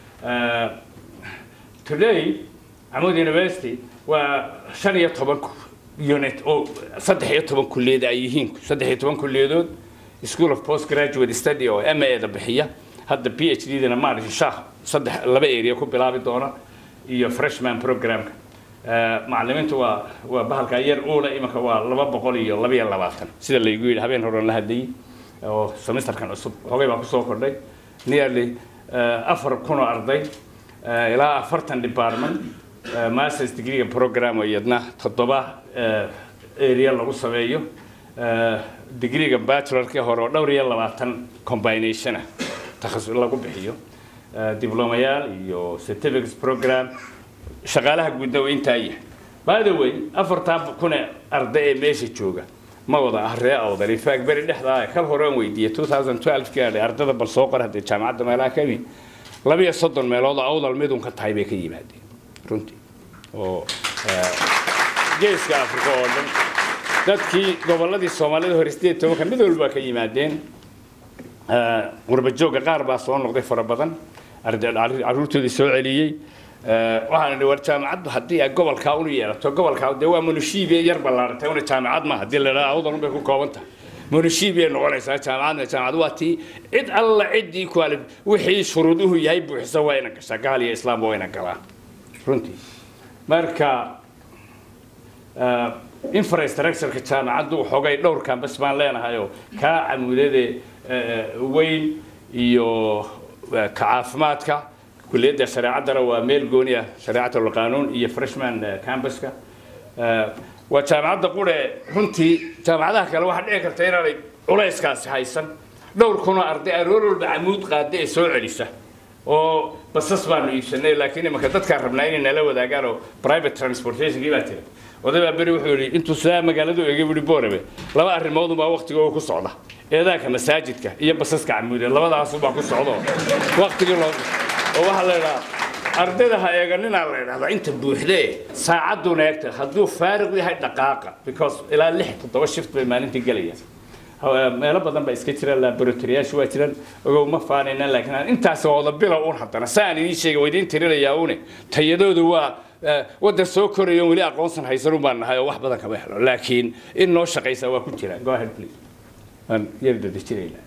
today camud university waa shan iyo toban unit oo saddex iyo toban kulliyad ay yihiin saddex iyo toban kulliyadood school of post graduate study oo m a da bixiya hadda p h d dana maaragtay shaah saddex laba area ku bilaabi doona iyo freshman programka macallimiintu waa waa bahalka yar uula imanka waa laba boqol iyo laba iyo labaatan sida laygu yidhi habeen horan la hadlayay oo semesterkan cusub hogay baa kusoo kordhay nearly afar kun oo arday ilaa afartan department masters degreega program iyadna toddoba area lagu sameeyo degreega bachelorkii hore oo dhowr iyo labaatan combination ah takhasus lagu bixiyo diblomayaal iyo certificates program shaqaalaha guudna waa intaa yahay by the way afartaa kun ee arday ee meesha jooga ma wada ah ree awdal infact beri dhexdaa kal hore aan weydiiyey 2012 gaadhay ardada bal soo qor haddee jaamacadda meelaha ka yimid laba iyo soddon meelood oo awdal midun ka tahay bay ka yimaadeen runtii oo geeska afrika oo dhan dadkii gobolladii soomaalida hore sideed tobanka mid walba ka yimaadeen qurbajooga qaar baa soo noqday fara badan caruurtoodii soo celiyey waxaan idhi war jaamacaddu haddii ay gobolkaa unu yeelato gobolkaa dee waa munushiibiya yar ballaaratay una jaamacad ma haddii la dhaha awdal unbay ku kooban tahay munushiibiyay noqonaysaa jaamacadna jaamacad waa tii cid alla ciddii kuali wixii shuruuduhu yahay buuxisa waa ina gashaa gaal iyo islaamba waa ina galaan runtii marka infrastructureka jaamacaddu xogay dhowrkan bas baan leenahayoo kaa camuudade weyn iyo ka caafimaadka kuliyadda shareecaddana waa meel gooni ah shareecatul qaanuun iyo freshman cambuska waa jaamacadda qure runtii jaamacadaha kale waxaa dhici karta inaanay culayskaasi haysan dhowr kunoo arday aroor walba camuud qaada ee soo celisa oo basas baanu iibsanay laakiin imanka dadkaan rabnaa inay nala wadaagaan oo private transportationkii baa tira oday baa beri wuxuu yidhi intuu sidaa magaaladu eegay buhi boorame laba arrimood unbaa waktigooga ku socda eedaanka masaajidka iyo basaska camuudeed labadaasubaa ku socdo waktigii loo oo waxaa la idhaha ardayda ha eeganinaa la idhahdaa inta buuxdee saacadduna eegta hadduu faariq yahay dhaqaaqa because ilaa lix toddoba shift bay maalintii gelayaan meelo badan baa iska jira laboratoriyaashu waa jiraan ogow ma faanayna laakiin aan intaas wada bilow un haddana saan idiin sheegay waa idiin tirinayaa une tayadoodu waa waddan soo korayo weli aqoonsan haysan un baan nahay oo wax badan kama helo laakiin in noo shaqaysaa waa ku jira go ahead please aan yar dadejinaynaa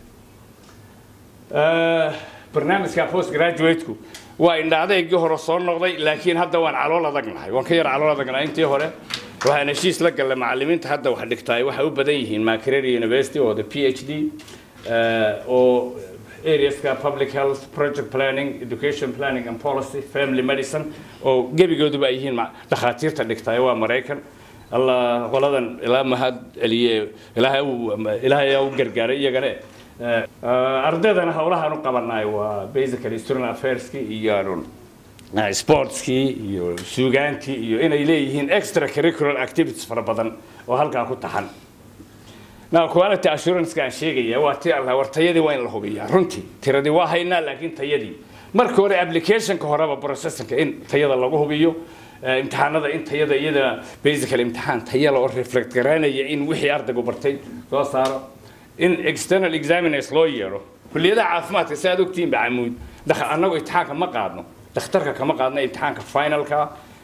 barnaamijka post graduate-ku waa indhacdaygii hore soo noqday laakiin hadda waan calool adagnahay waan ka yar calool adagnahay intii hore waxaan heshiis la gallay macallimiinta hadda wax dhigtaay waxay u badan yihiin makerere university oo the p h d oo areaska public health project planning education planning and policy family medicine oo gebigooduba ay yihiin dhakhaatiirta dhigtaay waa maraykan allah qoladan ilaa mahad celiye ilaahay ilaahay u gargaaray iyagane ardaydana howlahaan u qabanaay waa basically student affairski iyo sportskii iyo suugaantii iyo inay leeyihiin extra curricular activities fara badan oo halkaa ku taxan now quality assurance aan sheegaya waa tii allah war tayadii waa in la hubiyaa runtii tiradii waa haynaa laakiin tayadii marka hore applicationka horeba processorka in tayada lagu hubiyo imtixaanada in tayada iyada basically imtixaan tayala oo reflect garanaya in wixii ardaygu bartay soo saaro in external examiners loo yeero kulliyadaha caafimaadka si aad ogtihiin ba camuud annagu imtixaanka ma qaadno dakhtarka kama qaadno imtixaanka finalka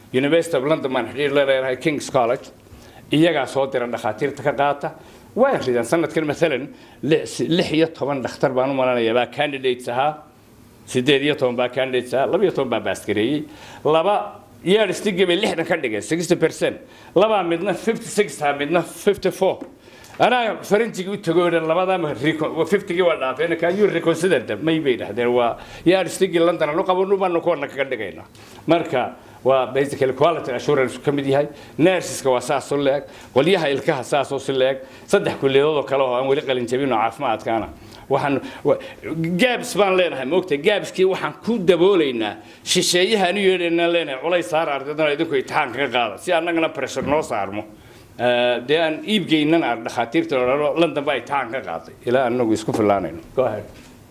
university of london baan xidhiir la leedahay kings college iyagaa soo dira dhakhaatiirta ka qaata way ridaan sanadkan maalan lix lix iyo toban dhakhtar baan u malanaya baa candidates ahaa sideed iyo toban baa candidates ahaa laba iyo toban baa baaskareeyey laba year stigii bay lixdan ka dhigeen sixty percent labaa midna fifty six taha midna fifty four anaa faranjigii u tago dhan labadaama fiftygii waa dhaafeen can you reconsider them may bay dhahdeen waa year stigii london anu qabanu baanu kuwana kaga dhigaynaa marka waa basically quality assurance ka mid yahay nurseska waa saas u leeg qolyaha ilkaha saas oo si leeg saddex kulliyadood oo kale oo aan weli qalin jabin oo caafimaadkaana waxaan gaabs baan leenahay moogta gaabskii waxaan ku daboolaynaa shisheeyaha anu yeedhaynaan leenahay culays saara ardaydana idinku imtixaan kaga qaada si annagana pressure noo saarmo dee aan iibgeynan aan dhakhaatiirta odhano london baa imtixaan ka qaaday ilaa anagu isku filaanayno go ahead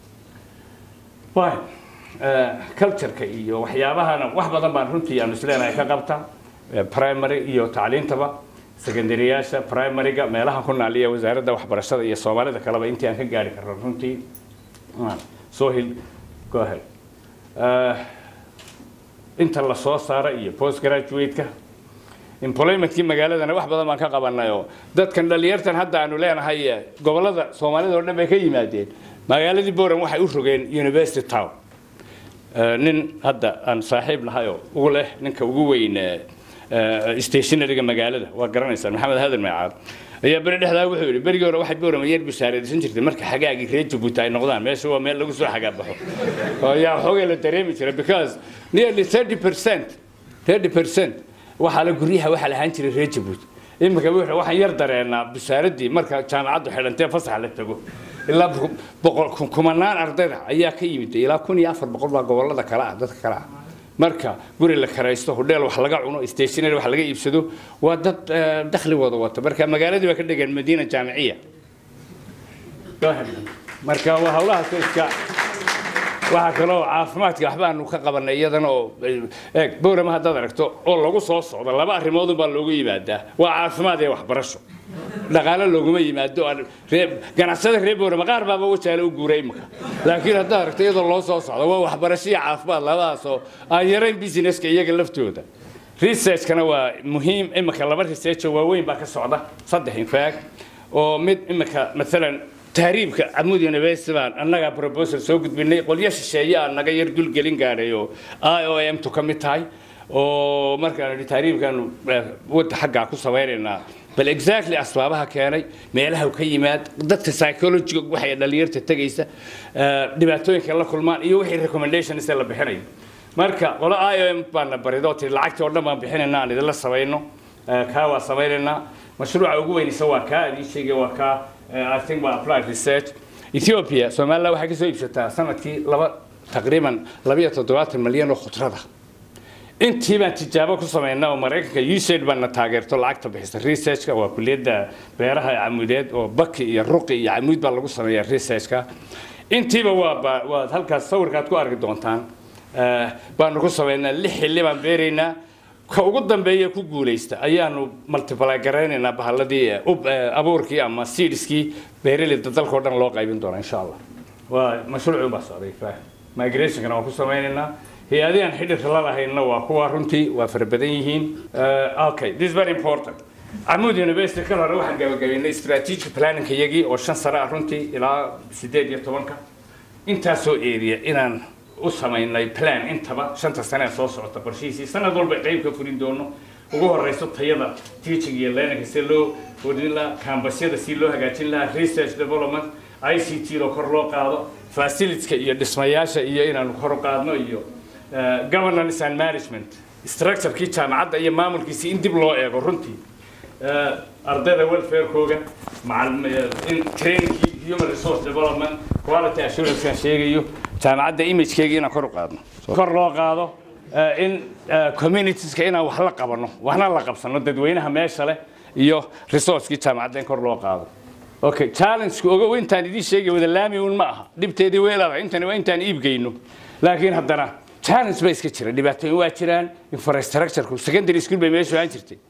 fine cultureka iyo waxyaabahana wax badan baan runtii aan isleenahay ka qabta primary iyo tacliintaba secondaryyaasha primaryga meelaha ku naaliya wasaaradda waxbarashada iyo soomaalida kaleba intii aan ka gaari karno runtii sohil go ahead inta la soo saara iyo post graduate-ka employmentkii magaaladana wax badan baan ka qabanay oo dadkan dhalinyartan hadda aanu leenahay gobolada soomaalida oo dhan bay ka yimaadeen magaaladii boran waxay u rogeen university town nin hadda aan saaxiib nahay oo ugu leh ninka ugu weyn stationaryga magaalada waa garanaysaan maxamed hadan meecaad ayaa beri dhexdaa wuxuu yidhi berigii hore waxay boorama yar bishaaraysan jirtay marka xagaagii reer jabuuti ay noqdaan meesha waa meel lagu soo xagaabaxo oo yaa xoogay la dareemi jira because nearly thirty percent thirty percent waxaa la guryaha waxaa lahaan jiray reer jabuuti iminka wuxuu waxaan yar dareenaa bishaaradii marka jaamacaddu xidhantee fasax la tago ilaa boqol kumanaan ardayda ayaa ka yimid ilaa kun iyo afar boqol baa gobolada kale ah dadka kale ah marka guri la karaysto hodheel wax laga cuno stationary wax laga iibsado waa dad dakhligooda wata marka magaaladii baa ka dhigeen madiina jaamiciya marka waa hawlahaas iska waxaa kaloo caafimaadka waxba aanu ka qabanay iyadana oo eeg bowrama haddaad aragto oo lagu soo socdo laba arrimoodun baa loogu yimaadaa waa caafimaad iyo waxbarasho dhaqaale looguma yimaado ganacsada reer bowrama qaar baaba wajaale u guuray imika laakiin haddaad aragto iyadoo loo soo socdo waa waxbarasho iyo caafimaad labadaas oo aan yarayn businesska iyaga laftooda researchkana waa muhiim imika laba research oo waaweyn baa ka socda saddex infact oo mid imika maalan tahriibka camud university baan annagaa proposal soo gudbinay qolyo shisheeye aan naga yar dulgelin gaadhay oo i o m tu ka mid tahay oo markaan idhi tahriibkaanu wadda xaggaa ku samaynaynaa bal exactly asbaabaha keenay meelaha ka yimaad dadka psychologiga waxay dhalinyarta tegaysa dhibaatooyinka la kulmaan iyo wixii recommendations la bixinayo marka qolo i o m baana barido tiri lacagtii oo dhan baan bixinaynaa aan idinla samayno kaa waa samaynaynaa mashruuca ugu weynaysa waa kaa adii sheegay waa kaa I think waa applied research Ethiopia Soomaaliya waxay ka soo iibsataa sanadkii laba taqriiban labiyo toddobaatan malyan oo khudrada intii baan tijaabo ku samaynaa oo maraykanka usaid baana taageerto lacagta bixisa researchka waa kuliyadda beeraha camudeed oo baki iyo ruqi iyo camuud baa lagu sameeyaa researchka intiiba waa waa halkaas sawirkaad ku arki doontaan baanu ku samaynaa lix xilli baan beeraynaa ka ugu dambeeya ku guulaysta ayaanu multiply garaynaynaa bahalladii abuurkii ama seedskii beeraleyda dalkao dhan loo qaybin doona insha allah waa mashruucii baa socday migrationkana waan ku samaynaynaa hay-adihan xidhirka la lahayna waa kuwa runtii waa fara badan yihiin okay this is very important camud university kal hore waxaan gabagabaynay strategic planning iyagii oo shan sano ah runtii ilaa sideed iyo tobanka intaasoo area inaan u samaynay plan intaba shanta sane ee soo socota qorshihiisii sanad walba qayb ka furin doono ugu horeyso tayada teaching iyo learning si loo kordhin lahaa kambasyada si loo hagaajin lahaa research development i c t oo kor loo qaado facilitieska iyo dhismayaasha iyo inaanu kor u qaadno iyo governance and management structurekii jaamacadda iyo maamulkiisi in dib loo eego runtii ardayda welfarekooga trainingkii human resource development quality assurancekan sheegayo jaamacadda imagekeyga inaan kor u qaadno kor loo qaado in communitieska inaan wax la qabano waxna la qabsano dadweynaha meesha leh iyo resourcekii jaamacadda in kor loo qaado okay challenge ogow intaan idiin sheegay wada laami uun ma aha dhibteedii weelada intani waa intaan iibgeyno laakiin haddana challenge ba iska jira dhibaatooyin waa jiraan infrastructureku secondary school bay meesha aan jirtay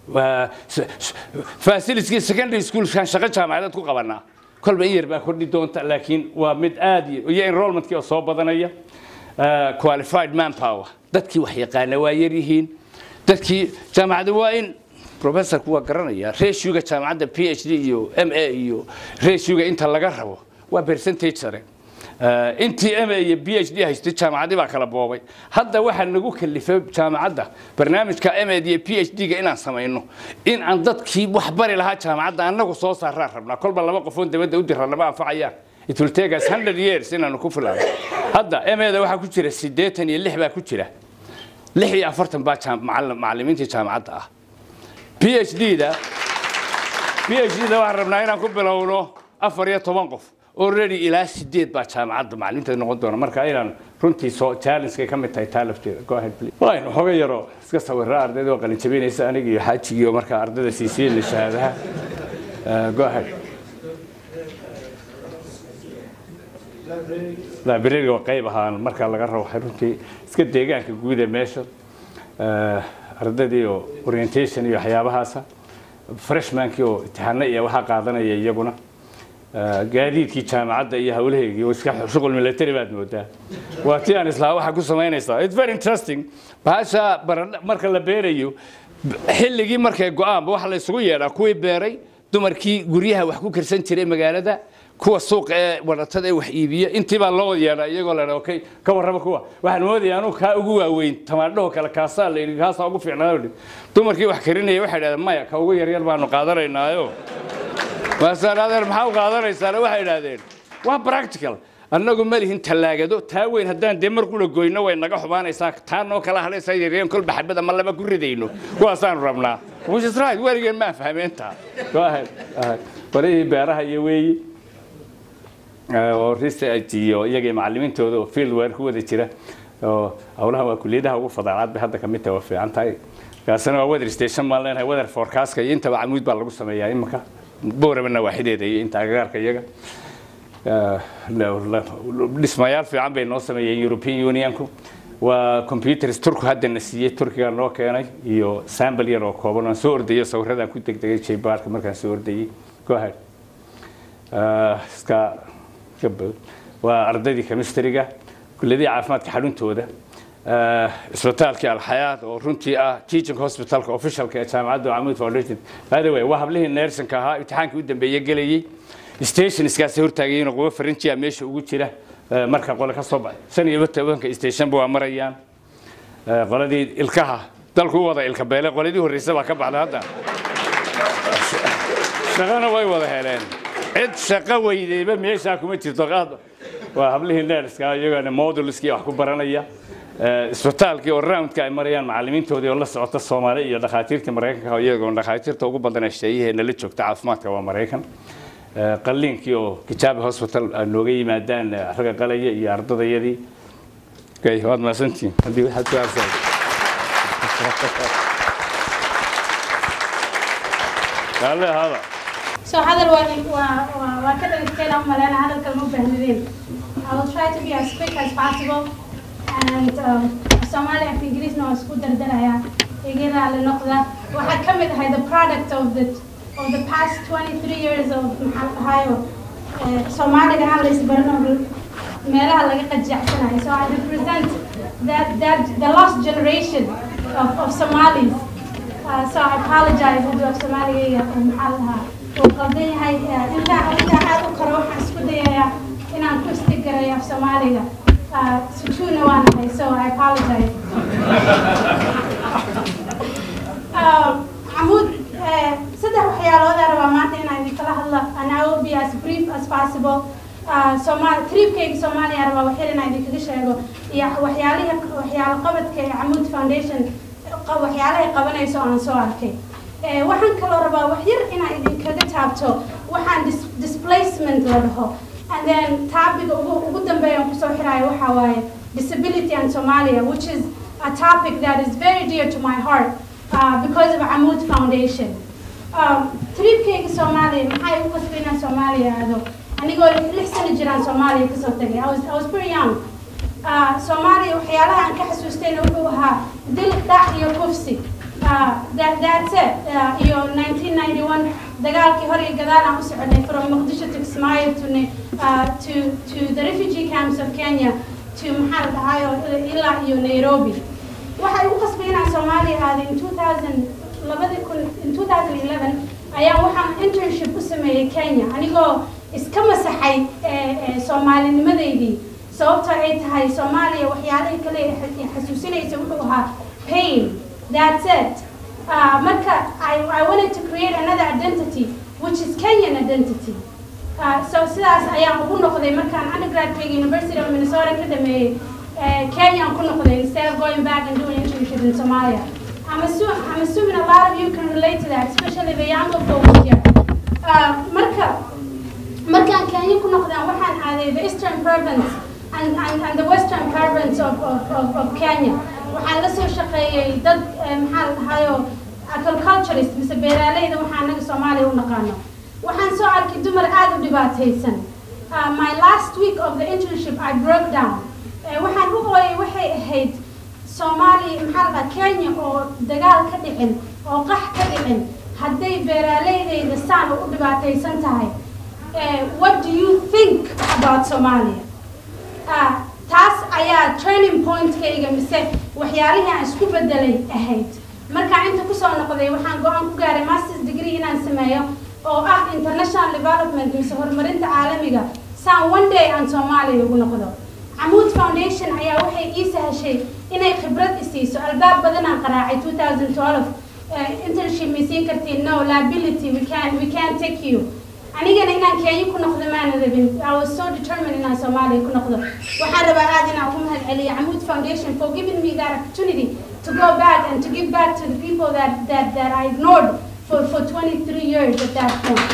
facilitieski secondary schoolkan shaqo jaamacadeed ku qabanaa kolba in yar baa kordhi doonta laakiin waa mid aad iyo enrollmentkii oo soo badanaya qualified manpower dadkii wax yaqaana waa yar yihiin dadkii jaamacadda waa in professorku waa garanaya ratioga jaamacadda p h d iyo m a iyo ratioga inta laga rabo waa percentage sare Eh, intii m a iyo b h d haystay jaamacadii baa kala boobay hadda waxaa nagu kalifay jaamacadda barnaamijka m a iyo p h d ga inaan samayno in aan dadkii wax bari lahaa jaamacadda annagu soo saaraan rabnaa kolba laba qofoon dabadda u dira lama anfacayaan it will take us 100 years inaanu ku filaano hadda m a da waxaa ku jira siddeetan iyo lix baa ku jira lix iyo afartan baa jaam- macallim- macallimiintii jaamacadda ah p h d da p h d da waxaan rabnaa inaan ku bilowno afar iyo toban qof already ilaa sideed baa jaamacadda macalimiinta noqon doona marka inaan runtii soo challenge ka mid tahay taa lafteeda go ahead please fine waxooga yaro iska sawira ardayda oo qalin jabinaysa aniga iyo xaajigii oo markaa ardayda siisiin shahaadaha Eh, go ahead library waa qayb ahaan markaa laga rabo waxay runtii iska deegaanka guud ee meesha Eh, ardaydii oo orientation iyo waxyaabahaasa freshmankii oo imtixaano iyo waxaa qaadanaya iyaguna Eh, gaadiidkii jaamacadda iyo hawlaheygii oo iska shuqul military baad moodaa waa tii aan islaha waxaa ku samaynaysaa it's very interesting bahasha baradha marka la beerayo b- xilligii markay go-aanba waxa la isugu yeedhaa kuwii beeray dumarkii guryaha wax ku karsan jiray magaalada kuwa suuqa ee wadatada ee wax iibiya intii baa loo yeedhaa iyagoo la okay ka warraba kuwa waxaan moodaya anuu kaa ugu waaweyn tamaandhaho kale kaasaa la yidhi kaasaa ugu fiicnaa dumarkii wax karinaya waxay dhahdeen maya ka ugu yaryar baanu qaadanaynaayo waasaan adeer maxaa u qaadanaysaana waxay idhaahdeen waa practical annagu ma lihin tallaagado taa weyn haddaan dee mar kula goyno way naga xumaanaysaa taa noo kala hadlaysaa yaryeen kolba xabada ma laba ku ridayno kuwaasaanu rabnaa which is right weligeen maa fahmeentaa go ahead ahead. barihii beeraha iyo weeyi Eh, oo research iyo iyagii macallimiintooda oo field work ku wada jira oo howlaha waa kulliyadaha ugu fadaalaad bay hadda ka mid tahay waa fiican tahay kaasina waa weather station baan leenahay weather forecastka iyo intaba camuud baa lagu sameeyaa imika bowrabana waaxideeda iyo inta agagaarka iyaga Eh, la- la- dhismayaal fiican bay noo sameeyeen european unionku waa computers turku haddana siiyey turkiga noo keenay iyo sample yar oo kooban aan soo ordayo sawiradan ku degdegay jaybaarka markaan soo ordayey go ahead Eh, iska iska bood. waa ardaydii chemistryga kulliyadii caafimaadka xaruntooda Eh, isbitaalkii alxayaat oo runtii ah teaching hospitalka officialka ee jaamacadda camud foundation by the way waa hablihii neersanka ahaa imtixaankii u dambeeye gelayey station iskaasi hortaagayeen qubo farinjiya meesha ugu jira eh, marka qole ka soo baxay shan iyo tobanka stationba waa marayaan Eh, qoladii ilkaha dalku u wada ilka beele qoladii horreysa baa ka baxda hadda shaqana way wada heleen cid shaqo weydeyba meeshaa kuma jirto qaad waa hablihii neerska iyagana modulskii wax ku baranaya Eh, isbitaalkii oo roundka ay marayaan macallimiintoodii oo la socota soomaali iyo dhakhaatiirtii maraykanka iyagoo dhakhaatiirta ugu badan ee sheeyaheena la joogta caafimaadka waa maraykan Eh, qalliinkii oo kijaabi hospital ay nooga yimaadaan eh, ragga qalaya iyo ardadayadii Okay, waad mahadsantihiin haddii waxaad ku aarsan Dale, hada. So hadal waa waa waa waa ka dhageysteena u maleena hadalka ma baahnideen. I will try to be as quick as possible and um, Somali af Ingiriisna waan isku dardarayaa iga raali noqda. Waxaa ka mid ahay the product of the of the past 23 years of maxaa la dhahayo eh, Soomaaliga aan la isbarano meelaha laga qajacsanayo. So I represent that that the lost generation of, of Somalis. Uh, so I apologize haddii af Soomaaliga maxaa la dhahaa uu qaldan yahay Eh, intaan intaan aad u karo waxaan isku dayayaa inaan ku istigarayo af Soomaaliga Uh, sujuudna waan ahay so I apologize Um, Mahmoud, eh, saddex waxyaalood aan rabaa maanta inaan idinkala hadlo and I will be as brief as possible. Uh, Soomaali tripkayga Soomaaliya aan rabaa waxyar inaan idinkaga sheego iyo waxyaalihi waxyaalo qabadka ee Camuud Foundation qa- waxyaalahay qabanayso aan soo arkay. Eh, waxaan kaloo rabaa waxyar inaan idinkaga taabto waxaan dis- displacement la dhaho and then taabiga ugu ugu dambeeya aan kusoo xiraayo waxaa waaye disability and Somalia which is a topic that is very dear to my heart uh, because of Amoud Foundation. Um, tripkayga Soomaaliya maxay u qasbay inaan Soomaaliya aado anigoo lix sano jiraan Soomaaliya kasoo tagay I was, I was pretty young uh, Soomaaliya waxyaalaha aan ka xasuustayna wuxuu ahaa dil dhac iyo kufsi uh, that, that's it uh, iyo 1991 dagaalkii hor iyo gadaal aan u soconay from Muqdisho to Kismaayo to, Ne- uh, to, to the refugee camps of Kenya to maxaa la dhahayo ilaa iyo Nairobi waxay u qasbay inaan soomaaliya aaday in 2000 labadii kun in 2011 ayaa waxaan internship u sameeyey kenya anigoo iska masaxay soomaalinimadeydii sababtoo ay tahay soomaaliya waxyaalihii kale ee xasuusinaysa wuxuu ahaa pain that's it uh, marka I, I wanted to create another identity which is Kenyan identity uh, so sidaas ayaan ugu noqday markaan undergraduate University of Minnesota ka dhameeyey Kenya ku noqday instead of going back and doing internship in Somalia I'm, assu I'm assuming a lot of you can relate to that especially the younger folks here uh, marka markaan Kenya ku noqdaan waxaan aaday the eastern province and, and, and the western province of, of, of, of Kenya waxaan la soo shaqeeyey dad maxaa la dhahayo agriculturist mise beeraaleyda waxaa anaga soomaaliya u naqaano waxaan soo arkay dumar aada u dhibaataysan my last week of the internship I broke down waxaan u ooyay waxay ahayd soomaaliya maxaa la dhaha kenya oo dagaal ka dhicin oo qax ka dhicin hadday beeraaleydeeda saan u dhibaataysan tahay what do you think about Somalia taas ayaa training pointkayga mise waxyaalihii aan isku bedelay ahayd markaan inta kusoo noqday waxaan go-aan ku gaaray masters degree inaan sameeyo oo ah international development mise horumarinta caalamiga saan one day aan soomaaliya ugu noqdo camuud foundation ayaa waxay ii sahashay inay khibrad isiiso albaab badanaan qaraacay 2012 internship may siin kartiin no liability we can we can take you anigana inaan kenya ku noqdo maana rabin i was so determined inaan soomaaliya ku noqdo waxaan rabaa aad inaan ugu mahad celiyo camuud foundation for giving me that opportunity to go back and to give back to the people that that that i ignored for for 23 years at that point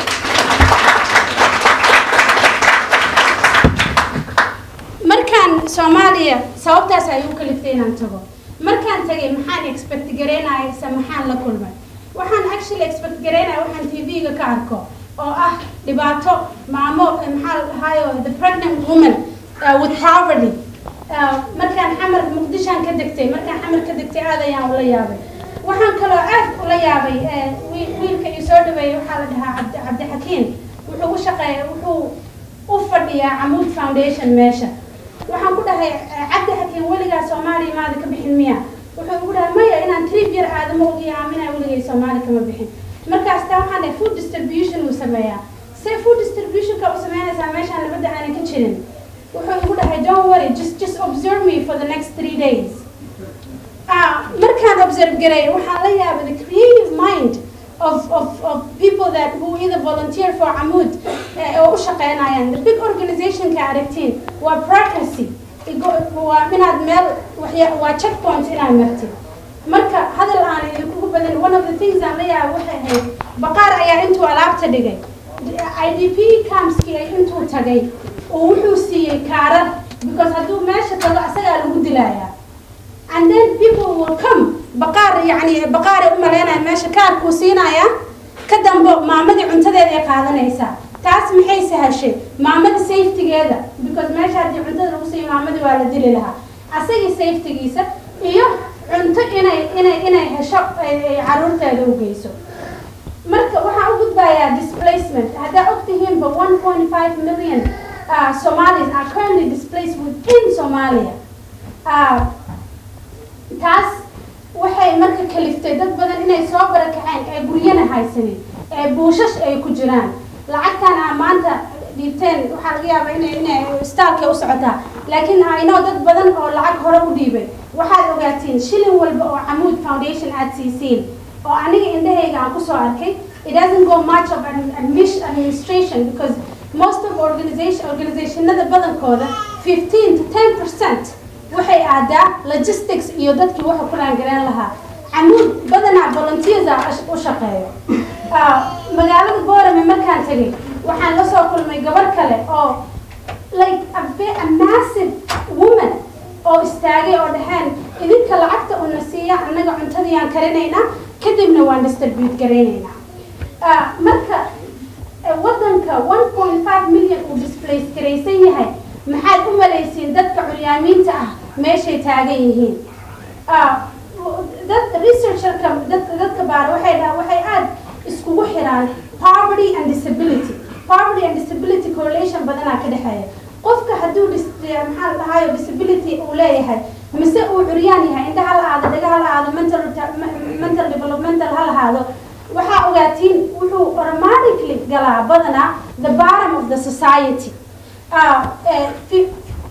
markaan soomaaliya sababtaas ay u kaliftay inaan tago markaan tagay maxaan expect garaynaya ise maxaan la kulmay waxaan actually expect garaynaya waxaan tv-ga ka arko oo ah dhibaato maamo maxaa la dhahayo the pregnant woman uh, with poverty uh, markaan xamar muqdishaan ka degtay markaan xamar ka degtay aad ayaan ula yaabay waxaan kaloo aad ula yaabay wiilka ii soo dhaweeyay waxaa la dhahaa cabdi cabdixakiin wuxuu u shaqeeya wuxuu u fadhiyaa camuud foundation meesha waxaan ku dhahay cabdi xakiin weligaa soomaaliya maada ka bixin miya wuxuu igu dhahay maya inaan trip yar aadamo ogiya aaminaa weligay soomaali kama bixin markaas taa waxaan dhahay food distribution uu sameeyaa see food distributionka u sameynaysaa meeshaan nabadda aanan ka jirin wuxuu igu dhahay don't worry just just observe me for the next three days markaan observe garay waxaan la yaabay the creative mind of, of, of people that who either volunteer for Amud oo u shaqeynayaan the big organizationka aragtiin waa bureaucracy waa inaad meel waa checkpoint inaad martid marka hadal aan idinkugu badan one of the things aan la yaaba waxay ahayd baqaar ayaa intuu alaabta dhigay idp campskii ay intuu tagay oo wuxuu siiyey kaarar because hadduu meesha tago asagaa lagu dilayaa and then people will come baqaar yani baqaar ay u malaynaya meesha kaarkuu siinaya ka dambe maamadii cuntadeeda ay qaadanaysaa taas maxay sahashay maamada safetygeeda because meesha haddii cuntada lagu siiyo maamadii waa la dili lahaa asagii safetygiisa iyo cunto inay inay inay hesho ay caruurteeda u geyso marka waxaan u gudbayaa displacement haddaa ogtihiinba one point five million uh, Somalis are currently displaced within Somalia uh, taas waxay marka kaliftay dad badan inay soo barakaceen ee guryana haysanin ee buushash ay ku jiraan lacagtan aa maanta dhiibteen waxaa laga yaabaa inay inay staalkay u socotaa laakiin aynoo dad badan oo lacag hore u dhiibay waxaad ogaatiin shilin walba oo camuud foundation aad siisiin oo aniga indhahayga aan kusoo arkay it doesn't go much of an administration because most of organization organizationada badankooda 15 to 10 percent waxay aadaa logistics iyo dadkii waxa ku raangareen lahaa camuud badanaa volunteers u shaqeeyo magaalada boorame markaan tegay waxaan la soo kulmay gabar kale oo like a, a massive woman oo istaagay oo dhaheen idinka lacagta una siiya annaga cuntadii aan karinaynaa kadibna waan distribute garaynaynaa marka waddanka 1.5 million uu displace garaysan yahay maxaad u malaysiin dadka curyaamiinta ah meeshay taagan yihiin dad researcherka dadka dadka baara waxay dhaha waxay aad iskugu xiraan poverty and disability poverty and disability correlation badanaa ka dhexeeya qofka hadduu maxaa la dhahayo disability uu leeyahay mise uu curyaan yahay indhaha la aado dhagaha la aado mental galaa badanaa the bottom of the society uh, uh, fi-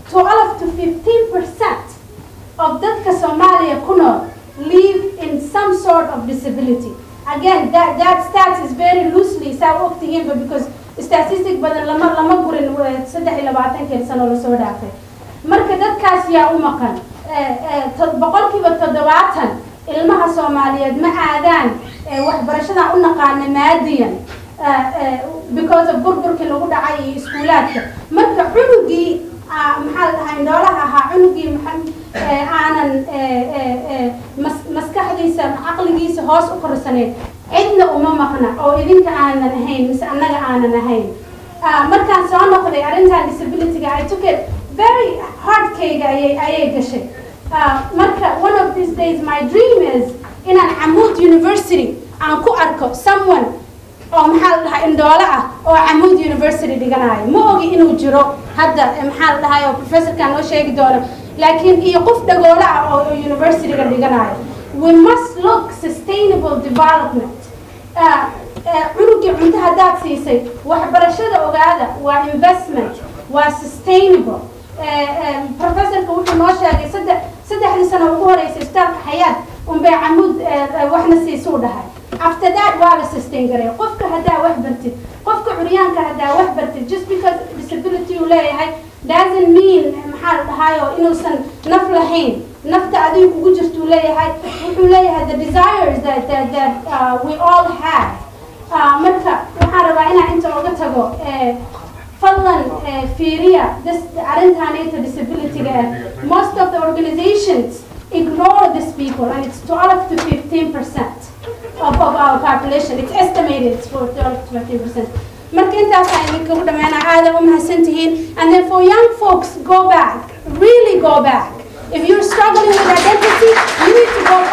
12 to 15 percent of dadka Somalia ku nool live in some sort of disability. Again, that, that stat is very loosely saa u ogtihiin ba because statistic badan lama lama gurin eh, saddex iyo labaatankeed sano lasoo dhaafay marka dadkaas yaa u maqan Eh, eh, to- boqolkiiba toddobaatan ilmaha soomaaliyeed ma aadaan eh, waxbarashadan u naqaana maadiyan eh, eh, because of burburkii lagu dhacay iyo iskuulaadka marka cunugii ah, maxaa la dhahaa indhoolaha ahaa cunugii maxa- eh, aanan eh, eh, eh, mas- maskaxdiisa caqligiisa hoos u korsanayn cidna uma maqna oo idinka aanan ahayn mise annaga aanan ahayn Ah, markaan soo noqday arrintan disabilityga I took it very hardkayga ayay ayay gashay Ah, marka one of these days my dream is inaan Camud University aan ku arko someone oo maxaa la dhahaa indhoole ah oo Camud University dhiganayo ma ogi inuu jiro hadda eh, maxaa la dhahaa oo professorkan noo sheegi doono laakiin iyo qof dhagoole ah oo oo universityga dhiganayo we must look sustainable development Ah, eh, cunugii cunto haddaad siisay waxbarashada ogaada waa investment waa sustainable Eh, eh, professorka wuxuu noo sheegay saddex saddexdii sano ugu horeysay isbitaalka xayaat unbay camud eh, eh, waxna siisuu dhahay after that waa la sustain garay qofka haddaa wax bartid qofka curyaanka haddaa wax bartid just because disability uu leeyahay doesn't mean eh, maxaa la dhahaayo inuusan naf lahayn nafta adiga kugu jirtuu leeyahay wuxuu leeyahay the desires that, that, that uh, we all have Ah, marka waxaan rabaa inaan inta oga tago eh, fadlan eh, fiiriya this arrintaanayta disabilityga ah most of the organizations ignore these people and it's 12 to 15 percent of, of our population it's estimated it's for 12 to 15 percent marka intaasaan idinkagu dhammaanaa aada u mahadsantihiin and then for young folks go back really go back if you're struggling with identity you need to go